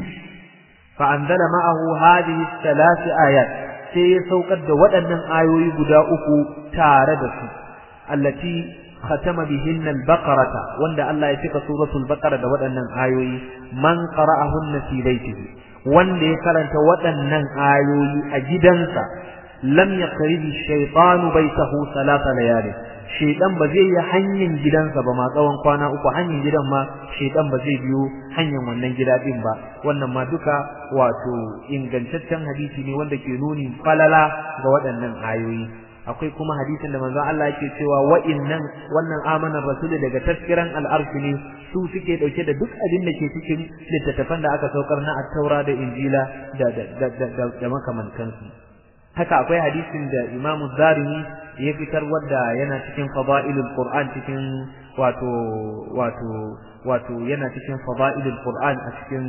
fa anzala ma'ahu hadhihi thalath ayat sai ya saukar da waɗannan ayoyi guda uku tare da su allati khatama bihinna al-baqarata wanda Allah ya cika suratul baqara da waɗannan ayoyi man qara'ahunna fi baitihi wanda ya karanta waɗannan ayoyi a gidansa lam yaqribi shaytanu baitahu salata layali shaytan ba zai yi hanyar gidansa ba ma tsawon kwana uku hanyar gidan ma shaytan ba zai biyo hanyar wannan gida din ba wannan ma duka wato ingantaccen hadisi ne wanda ke nuni falala ga waɗannan ayoyi akwai kuma hadisin da manzo Allah yake cewa wa'innan wannan amanar rasul daga tafkiran al'arshi ne su suke dauke da duk abin da ke cikin littattafan da aka saukar na at-taura da injila da da da da makamantansu haka akwai hadisin da Imam Zarimi ya fitar wadda yana cikin fadailul Qur'an cikin wato wato wato yana cikin fadailul Qur'an a cikin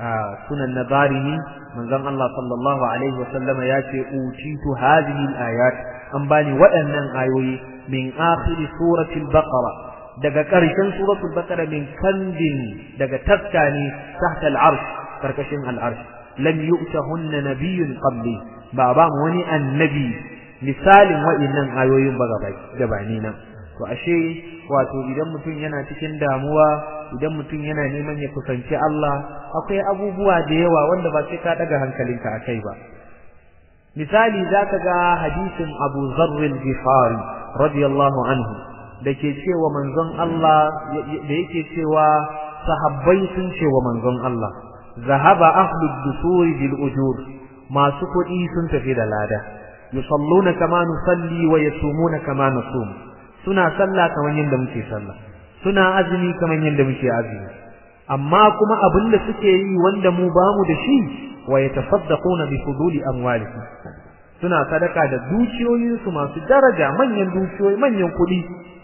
sunan Nazarimi manzon Allah sallallahu alaihi wasallama ya ce utitu hadhihi al-ayat an bani waɗannan ayoyi min akhir suratul baqara daga ƙarshen suratul baqara min kandin daga taskani tahta al-arsh karkashin al-arsh lam yu'tahunna nabiyyun qabli ba ba mu wani annabi misalin wa'innan ayoyin ba gabani nan to ashe wato idan mutum yana cikin damuwa idan mutum yana neman ya kusanci Allah akwai abubuwa da yawa wanda ba sai ka daga hankalinka akai ba misali zaka ga hadisin Abu Zarr al-Ghifari radiyallahu anhu da ke cewa manzon Allah da yake cewa sahabbai sun cewa manzon Allah zahaba ahlud dusuri bil ujur masu kuɗi sun tafi da lada yusalluna kama nusalli wa yasumuna kama nasum suna sallah kamar yadda muke sallah suna azumi kamar yadda muke azumi amma kuma abin da suke yi wanda mu bamu da shi wa yatasaddaquna bi fuduli amwalihim suna sadaka da dukiyoyinsu masu daraja manyan dukiyoyi manyan kuɗi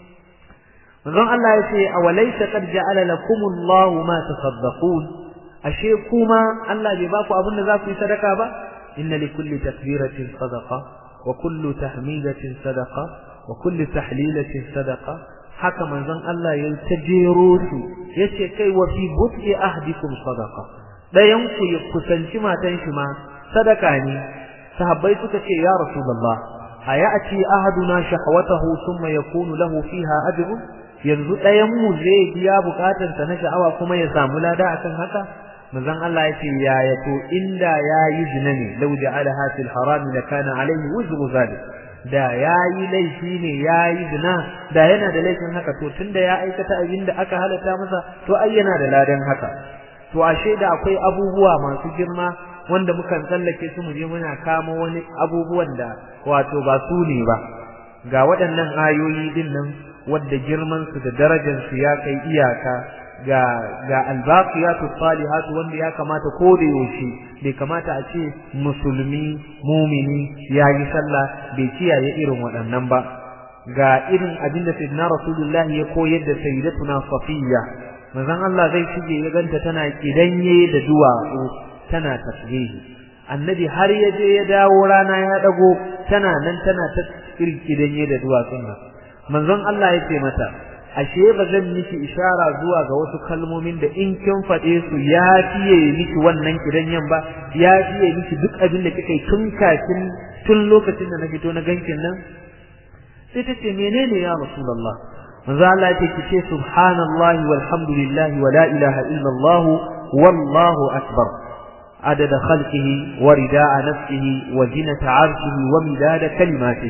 manzon Allah ya ce awalaysa qad ja'ala lakumullahu ma tasaddaqun ashe kuma Allah bai baku abin da za ku yi sadaka ba inna likulli takbiratin sadaqa wa kullu tahmidatin sadaqa wa kullu tahlilatin sadaqa haka manzon Allah ya ta jero su yace kai wa fi but'i ahdikum sadaqa dayan ku ya kusanci matan shi ma sadaka ne sahabbai suka ce ya rasulullah ayati ahaduna shahwatahu thumma yakunu lahu fiha ajrun yanzu ɗayan mu zai biya bukatarsa na sha'awa kuma ya samu lada akan haka manzon Allah ya ce yaya to inda yayi zina ne law ja'alaha fil haram la kana alayhi wuzru zalik da yayi laifi ne yayi zina da yana da laifin haka to tunda ya aikata abin da aka halatta masa to ai yana da ladan haka to ashe da akwai abubuwa masu girma wanda mukan tsallake su mu je muna kama wani abubuwan da wato ba su ne ba ga waɗannan ayoyi din nan wadda girman su da darajar su ya kai iyaka ga ga albaqiyatu salihatu wanda ya kamata ko da yaushe bai kamata a ce musulmi mumini yayi sallah bai kiyaye irin waɗannan ba ga irin abin da sayyidina rasulullahi ya koyar da sayyidatuna safiya manzon Allah zai shige ya ganta tana kidanye da duwatsu tana tasbihi annabi har ya je ya dawo rana ya dago tana nan tana ta kirkidanye da duwatsun nan manzon Allah ya ce mata ashe ba zan miki ishara zuwa ga wasu kalmomin da in kin faɗe su ya fiye miki wannan kidanyen ba ya fiye miki duk abin da kika yi tun kafin tun lokacin da na fito na gankin nan sai ta ce menene ya rasulullah manzo Allah ya ce ki ce subhanallahi walhamdulillahi wa la ilaha illallah wallahu akbar عدد خلقه ورداء نفسه وزنة عرشه ومداد كلماته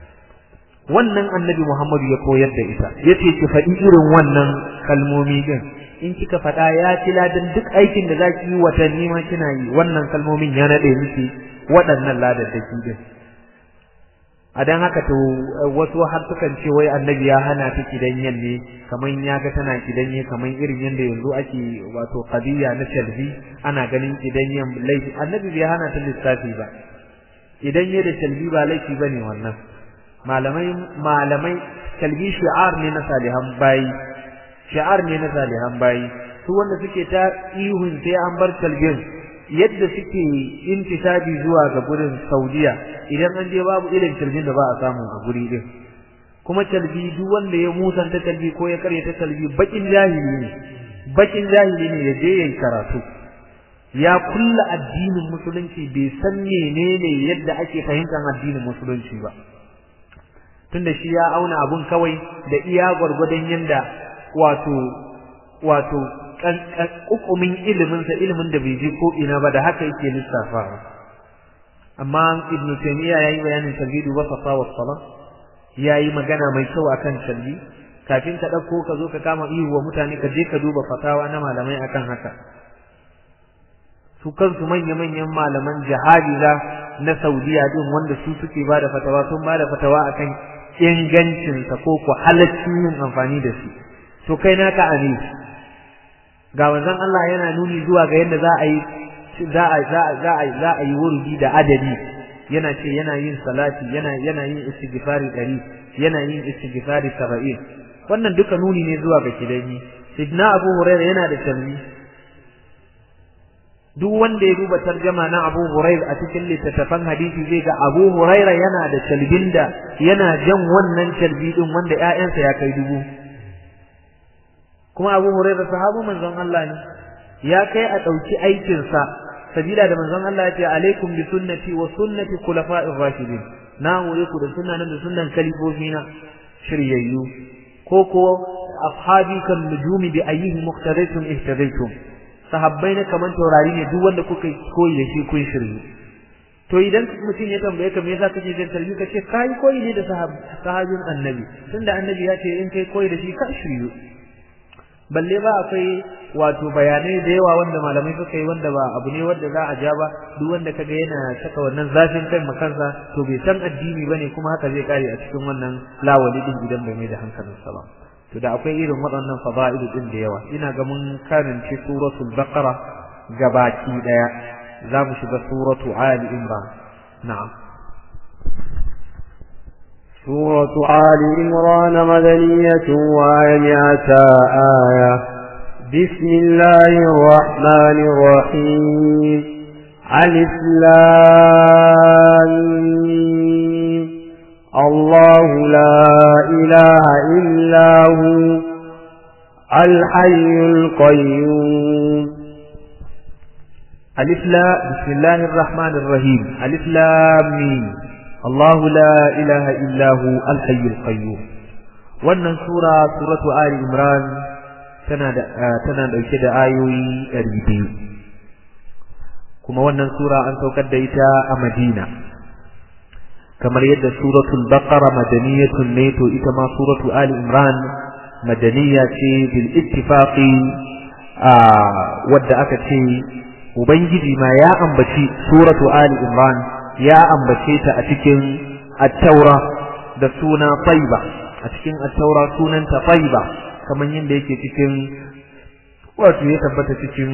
wannan annabi Muhammadu ya koyar da ita yace ki faɗi irin wannan kalmomi din in kika faɗa ya ci ladan duk aikin da zaki yi watanni ma kina yi wannan kalmomin ya nade miki waɗannan ladaddaki din a dan haka to wasu har sukan ce wai annabi ya hana ta kidanyen ne kaman ya ga tana kidanye kaman irin yanda yanzu ake wato qadiya na shalbi ana ganin kidanyen laifi annabi bai hana ta lissafi ba idan ya da shalbi ba laifi bane wannan malamai malamai kalbi shi'ar ne na salihan bayi shi'ar ne na salihan bayi su wanda suke ta ihun sai an bar kalbin yadda suke intisabi zuwa ga gurin Saudiya idan an je babu irin kalbin da ba a samu a guri din kuma kalbi duk wanda ya musanta kalbi ko ya karya ta kalbi bakin jahili ne bakin jahili ne ya je yayin karatu ya kulla addinin musulunci bai san menene yadda ake fahimtar addinin musulunci ba tunda shi ya auna abun kawai da iya gwargwadon yanda wato wato hukumin ilimin sa ilimin da bai je ko ina ba da haka yake lissafawa amma ibnu taymiya yayi bayanin tauhidu wa safa wa sala yayi magana mai kyau akan salli kafin ka dauko ka zo ka kama ihu wa mutane ka je ka duba fatawa na malamai akan haka su kansu manya-manyan malaman jihadi na Saudiya din wanda su suke bada fatawa sun bada fatawa akan ingancinsa ko ko halaccin yin amfani da shi to kai naka ani ga manzon Allah yana nuni zuwa ga yadda za a yi za a za a za a za a yi wurdi da adadi yana ce yana yin salati yana yana yin istighfari dari yana yin istighfari 70 wannan duka nuni ne zuwa ga kidani sidna Abu Hurairah yana da tarbi duk wanda ya duba tarjama na Abu Hurairah a cikin littattafan hadisi zai ga Abu Hurairah yana da talbin da yana jan wannan talbi din wanda ƴaƴansa ya kai dubu kuma Abu Hurairah sahabu manzon Allah ne ya kai a dauki aikin sa sabila da manzon Allah ya ce alaikum bi sunnati wa sunnati khulafa'ir rashidin na hore ku da sunnan da sunnan kalifofina shiryayyu ko ko ashabi kan nujumi bi ayyihi muqtadaytum ihtadaytum sahabbai na kaman taurari ne duk wanda kuka koyi da shi kun shirye to idan mutum ya tambaye ka me yasa kake jin tarbi ka ce kai koyi ne da sahabin annabi tunda annabi ya ce in kai koyi da shi ka shiryu balle ba akwai wato bayanai da yawa wanda malamai suka yi wanda ba abu ne wanda za a ja ba duk wanda kaga yana saka wannan zafin kai makansa to bai san addini bane kuma haka zai kare a cikin wannan lawali din idan bai mai da hankalinsa ba to da akwai irin waɗannan fada'ilu din da yawa ina ga mun karance suratul baqara gabaki daya za mu shiga suratu ali imran na'am سورة آل عمران مدنية وآياتا آية بسم الله الرحمن الرحيم ألف الله لا إله إلا هو الحي القيوم ألف لا بسم الله الرحمن الرحيم ألف لام ميم الله لا إله إلا هو الحي القيوم wannan sura suratu ali imran tana da tana dauke da ayoyi 200 kuma wannan sura an saukar da ita a Madina kamar yadda suratul baqara madaniyatun ne to ita ma suratu ali imran madaniya ce bil ittifaqi wadda aka ce ubangiji ma ya ambaci suratu ali imran ya ambace ta a cikin at-taura da suna tayyiba a cikin at-taura sunanta tayyiba kamar yadda yake cikin wato ya tabbata cikin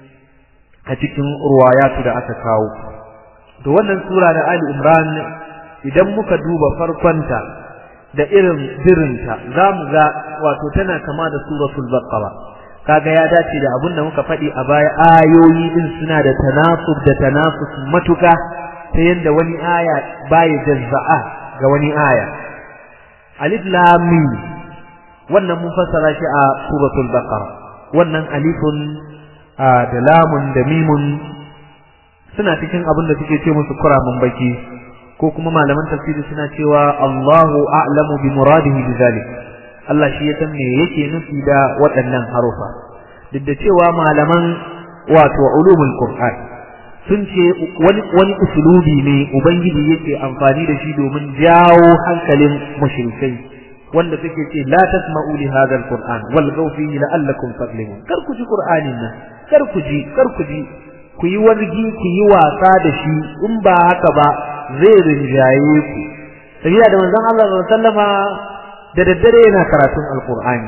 a cikin ruwayatu da aka kawo to wannan sura da ali imran idan muka duba farkonta da irin birinta za mu ga wato tana kama da suratul baqara kaga ya dace da abin da muka faɗi a baya ayoyi din suna da tanasub da tanasus matuka ta yadda wani aya baya jazza'a ga wani aya alif lam mim wannan mun fassara shi a suratul baqara wannan alifun da lamun da mimun suna cikin abin da suke ce musu kuramin baki ko kuma malaman tafsiri suna cewa Allahu a'lamu bi muradihi bizalik Allah shi ya san me yake nufi da waɗannan harufa duk da cewa malaman wato ulumul qur'an sun ce wani wani usulubi ne ubangiji yake amfani da shi domin jawo hankalin mushrikai wanda suke ce la tasma'u li hadha alquran wal fihi la'allakum taghlibun kar ku ji qur'anin nan kar ku ji kar ku ji ku yi wargi ku yi wasa da shi in ba haka ba zai rinjaye ku sabila da manzon Allah sallallahu alaihi wasallama da daddare yana karatun alqur'ani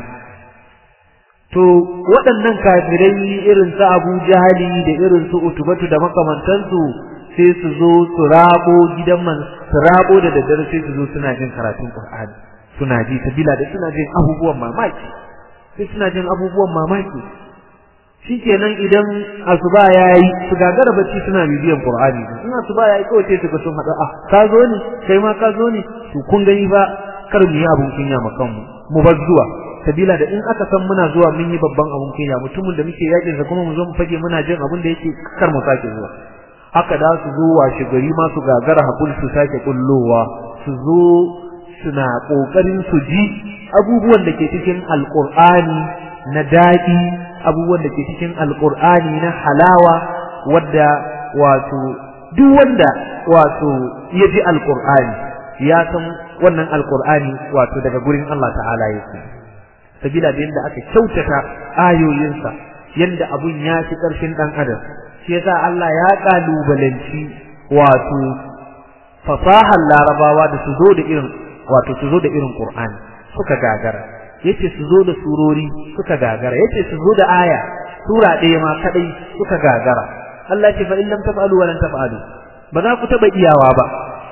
to waɗannan kafirai irin su Abu Jahali da irin su Utubatu da makamantansu sai su zo su rabo gidan man su rabo da daddare sai su zo suna jin karatun Qur'ani suna ji sabila da suna jin abubuwan mamaki sai suna jin abubuwan mamaki shikenan idan asuba yayi su gagara bacci suna bibiyan Qur'ani in asuba yayi kawai sai su ga sun hada ah ka zo ne kai ma ka zo ne to kun gani ba kar mu yi abun kunya ma kanmu mu bar zuwa sabila da in aka san muna zuwa mun yi babban abun kunya mutumin da muke yakin sa kuma mu zo mu fage muna jin abun da yake kar mu sake zuwa haka da su zo washe gari ma su gagara hakuri su sake kullowa su zo suna kokarin su ji abubuwan da ke cikin alqur'ani na daɗi abubuwan da ke cikin alqur'ani na halawa wadda wato duk wanda wato ya ji alqur'ani ya san wannan alqur'ani wato daga gurin Allah ta'ala yake sabila da yadda aka kyautata ayoyinsa yadda abun ya fi ƙarfin ɗan adam shi yasa Allah ya ƙalubalanci wato fasahar larabawa da su zo da irin wato su zo da irin Qur'ani suka gagara yace su zo da surori suka gagara yace su zo da aya sura ɗaya ma kadai suka gagara Allah ce fa in lam taf'alu wa lan taf'alu ba za ku taba iyawa ba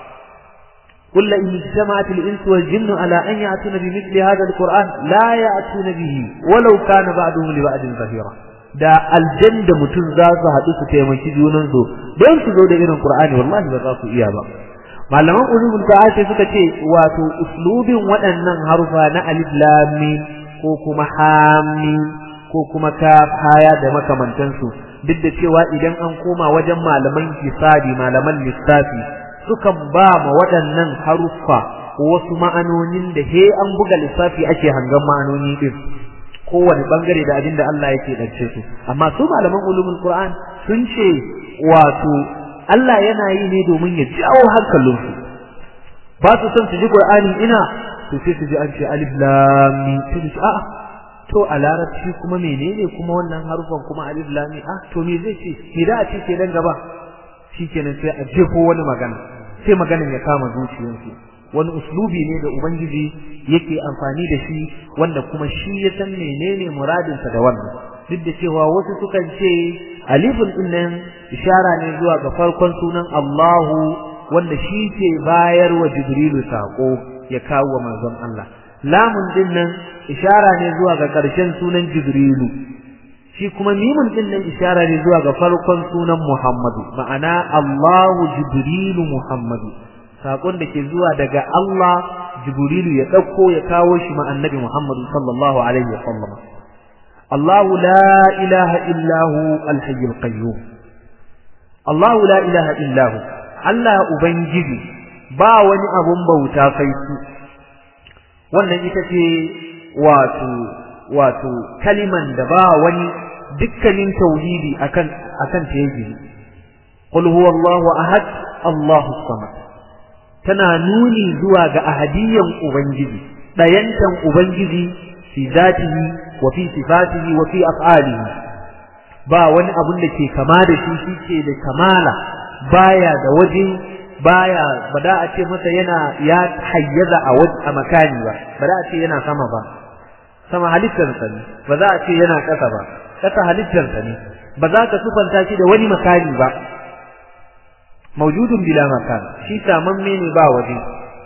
قل إن اجتمعت الإنس والجن على أن يأتون بمثل هذا القرآن لا يأتون به ولو كان بعضهم لبعض ظهيرا da aljan da mutum za su haɗu su taimaki junansu don su zo da irin Qur'ani wallahi ba za su iya ba malaman ulumul qur'an sai suka ce wato uslubin waɗannan harufa na alif lam mim ko kuma hamim ko kuma kaf haya da makamantansu duk da cewa idan an koma wajen malaman hisabi malaman lissafi sukan ba ma waɗannan haruffa wasu ma'anonin da he an buga lissafi ake hangan ma'anoni din kowane bangare da abin da Allah yake dace su amma su malaman ulumul Qur'an sun ce wato Allah yana yi ne domin ya jawo hankalinsu ba su son su ji Qur'ani ina to sai su ji an ce alif lam mim sai su a'a to a larabci kuma menene kuma wannan harufan kuma alif lam mim ah to me zai ce me da a ce ke dan gaba shikenan sai a jefo wani magana sai maganin ya kama zuciyarsu wani uslubi ne da ubangiji yake amfani da shi wanda kuma shi ya san menene muradinsa da wannan duk da cewa wasu sukan ce alifin din nan ishara ne zuwa ga farkon sunan Allahu wanda shi ke bayar wa Jibrilu sako ya kawo wa manzon Allah lamun din nan ishara ne zuwa ga ƙarshen sunan Jibrilu shi kuma mimun din nan ishara ne zuwa ga farkon sunan Muhammadu ma'ana Allahu Jibrilu Muhammadu sakon da ke zuwa daga Allah Jibrilu ya dauko ya kawo shi ma annabi Muhammadu sallallahu alaihi wa sallam الله لا إله إلا هو الحي القيوم الله لا إله إلا هو Allah Ubangiji ba wani abun bauta sai su wannan ita ce wato wato kaliman da ba wani dukkanin tauhidi akan akan ta yake qul huwallahu ahad Allahu samad tana nuni zuwa ga ahadiyan ubangiji dayantan ubangiji fi zatihi wa fi sifatihi wa fi af'alihi ba wani abun da ke kama da shi shike da kamala baya da waje baya ba da a ce masa yana ya hayyaza a waje a makani ba ba da a ce yana sama ba sama halittar sa ne ba za a ce yana ƙasa ba ƙasa halittar sa ne ba za ka sufanta shi da wani makani ba maujudun bila makan shi samamme ne ba waje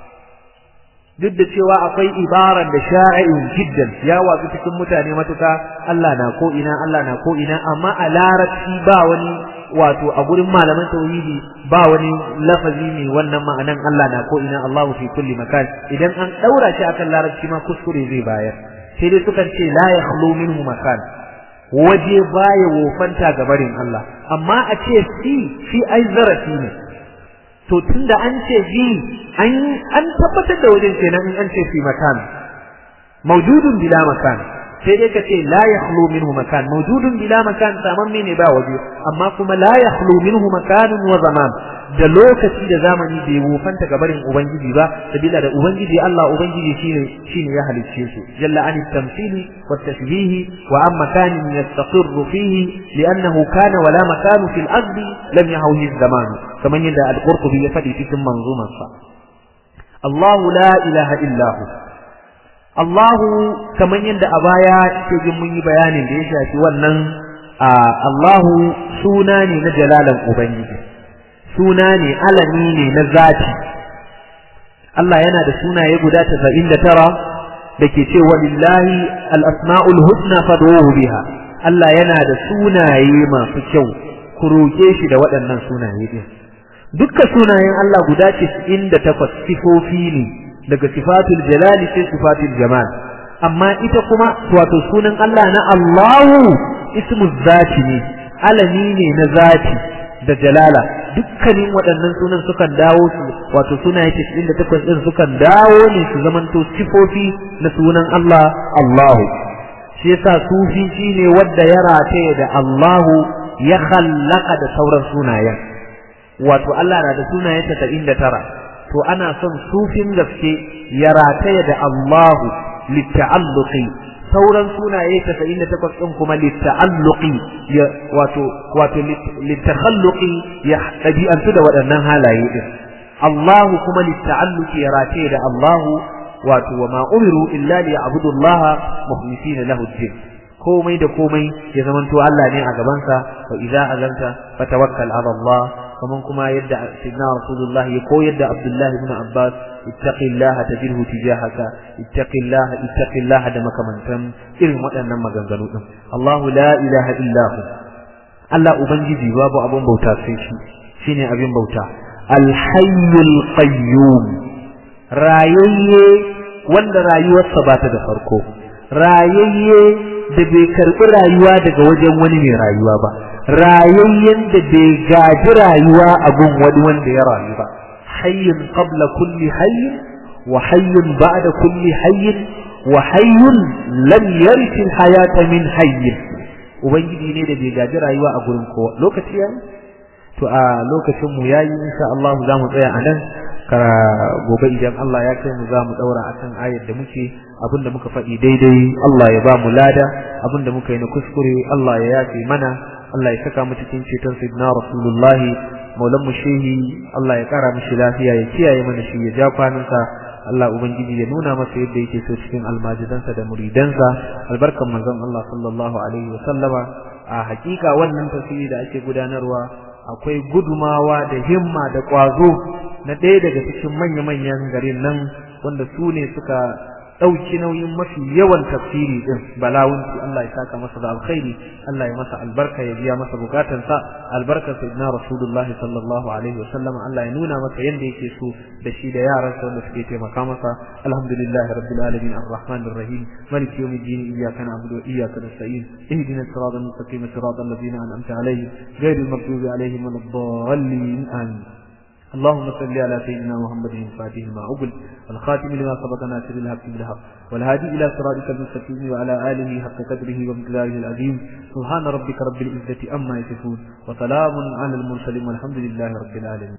duk da cewa akwai ibaran da sha'in jiddan ya watsu cikin mutane matuka Allah na ko ina Allah na ko ina amma a larabci ba wani wato a gurin malaman tauhidi ba wani lafazi ne wannan ma'anan Allah na ko ina Allahu fi kulli makan idan an daura shi akan larabci ma kuskure zai bayar sai dai sukan ce la yakhlu minhu makan waje baya wofanta ga barin Allah amma a ce fi fi ai zarafi ne to tunda an ce fi an an tabbatar da wajen kenan in an ce fi makan mawjudun bila makan sai dai ka ce la yakhlu minhu makan mawjudun bila makan saman ne ba waje amma kuma la yakhlu minhu makanun wa zaman da lokaci da zamani bai wufanta ga barin ubangiji ba sabila da ubangiji Allah ubangiji shine shine ya halicce su jalla an tamthili wa tashbih wa am makanin yastaqirru fihi li'annahu kana wala makanu fil ardi lam yahawhi zaman kaman yadda al-qurtubi ya fadi cikin manzumarsa Allah la ilaha illa hu Allahu kamar yadda a baya ke jin mun yi bayanin da ya shafi wannan Allahu suna ne na jalalan Ubangiji suna ne alami ne na zati Allah yana da sunaye guda 99 da ke ce walillahi al-asma'ul husna fad'uhu biha Allah yana da sunaye masu kyau ku roke shi da waɗannan sunaye din dukkan sunayen Allah guda 98 sifofi ne daga sifatul jalali sai sifatul jamal amma ita kuma wato sunan Allah na Allahu ismu zati ne alami ne na zati da jalala dukkanin waɗannan sunan sukan dawo su wato sunaye 98 din sukan dawo ne su zamanto sifofi na sunan Allah Allahu shi yasa sufi shine wanda ya rataye da Allahu ya khallaka da sauran sunayen wato Allah na da sunaye 99 to ana son sufin gaske ya rataya da Allahu litta'alluqi sauran sunaye 98 din kuma litta'alluqi ya wato wato litakhalluqi ya dabi'antu da waɗannan halaye din Allahu kuma litta'alluqi ya rataya da Allahu wato wa ma umiru illa liya'budu Allah mukhlisina lahu ad-din komai da komai ya zamanto Allah ne a gabansa wa idza azanta fatawakkal ala Allah kaman kuma yadda sayyidina rasulullah ya koyar da abdullah ibn abbas ittaqillaha tajidhu tijahaka ittaqillaha ittaqillaha da makamantan irin waɗannan maganganu din Allah la ilaha illa hu Allah ubangiji babu abun bauta sai shi shine abin bauta al-hayyul qayyum rayayye wanda rayuwarsa ba ta da farko rayayye da bai karɓi rayuwa daga wajen wani mai rayuwa ba rayayyen da bai gaji rayuwa a gun wani wanda ya rayu ba hayyin qabla kulli hayyin wa hayyun ba'da kulli hayyin wa hayyun lam yarith hayata min hayyin ubangiji ne da bai gaji rayuwa a gurin kowa lokaci ya to a lokacin mu yayi insha Allah za mu tsaya a nan kara gobe idan Allah ya kai mu za mu daura akan ayar da muke abinda muka faɗi daidai Allah ya ba mu lada abinda muka yi na kuskure Allah ya yafe mana Allah ya saka mu cikin ceton sayyidina Rasulullah maulan mu shehi Allah ya kara mishi lafiya ya kiyaye mana shi ya ja kwanansa Allah ubangiji ya nuna masa yadda yake so cikin almajidansa da muridansa albarkan manzon Allah sallallahu alaihi wa sallama a hakika wannan tafsiri da ake gudanarwa akwai gudumawa da himma da ƙwazo na ɗaya daga cikin manya-manyan garin nan wanda su ne suka ɗauki nauyin mafi yawan tafsiri ɗin balawunci Allah ya saka masa da alkhairi Allah ya masa albarka ya biya masa bukatansa albarkar sayyidina rasulullahi sallallahu alaihi wasallam Allah ya nuna masa yanda yake so da shi da yaransa wanda suke taimaka masa alhamdulillahi rabbil alamin arrahmanir rahim maliki yawmiddin iyyaka na'budu wa iyyaka nasta'in ihdina as-siratal mustaqim siratal ladzina an'amta alaihim ghayril maghdubi alaihim waladdallin amin اللهم صل على سيدنا محمد الفاتح ما أقل والخاتم لما سبق ناصر الحق بالحق والهادي إلى صراطك المستقيم وعلى آله حق قدره ومقداره العظيم سبحان ربك رب العزة أما يصفون وسلام على المرسلين والحمد لله رب العالمين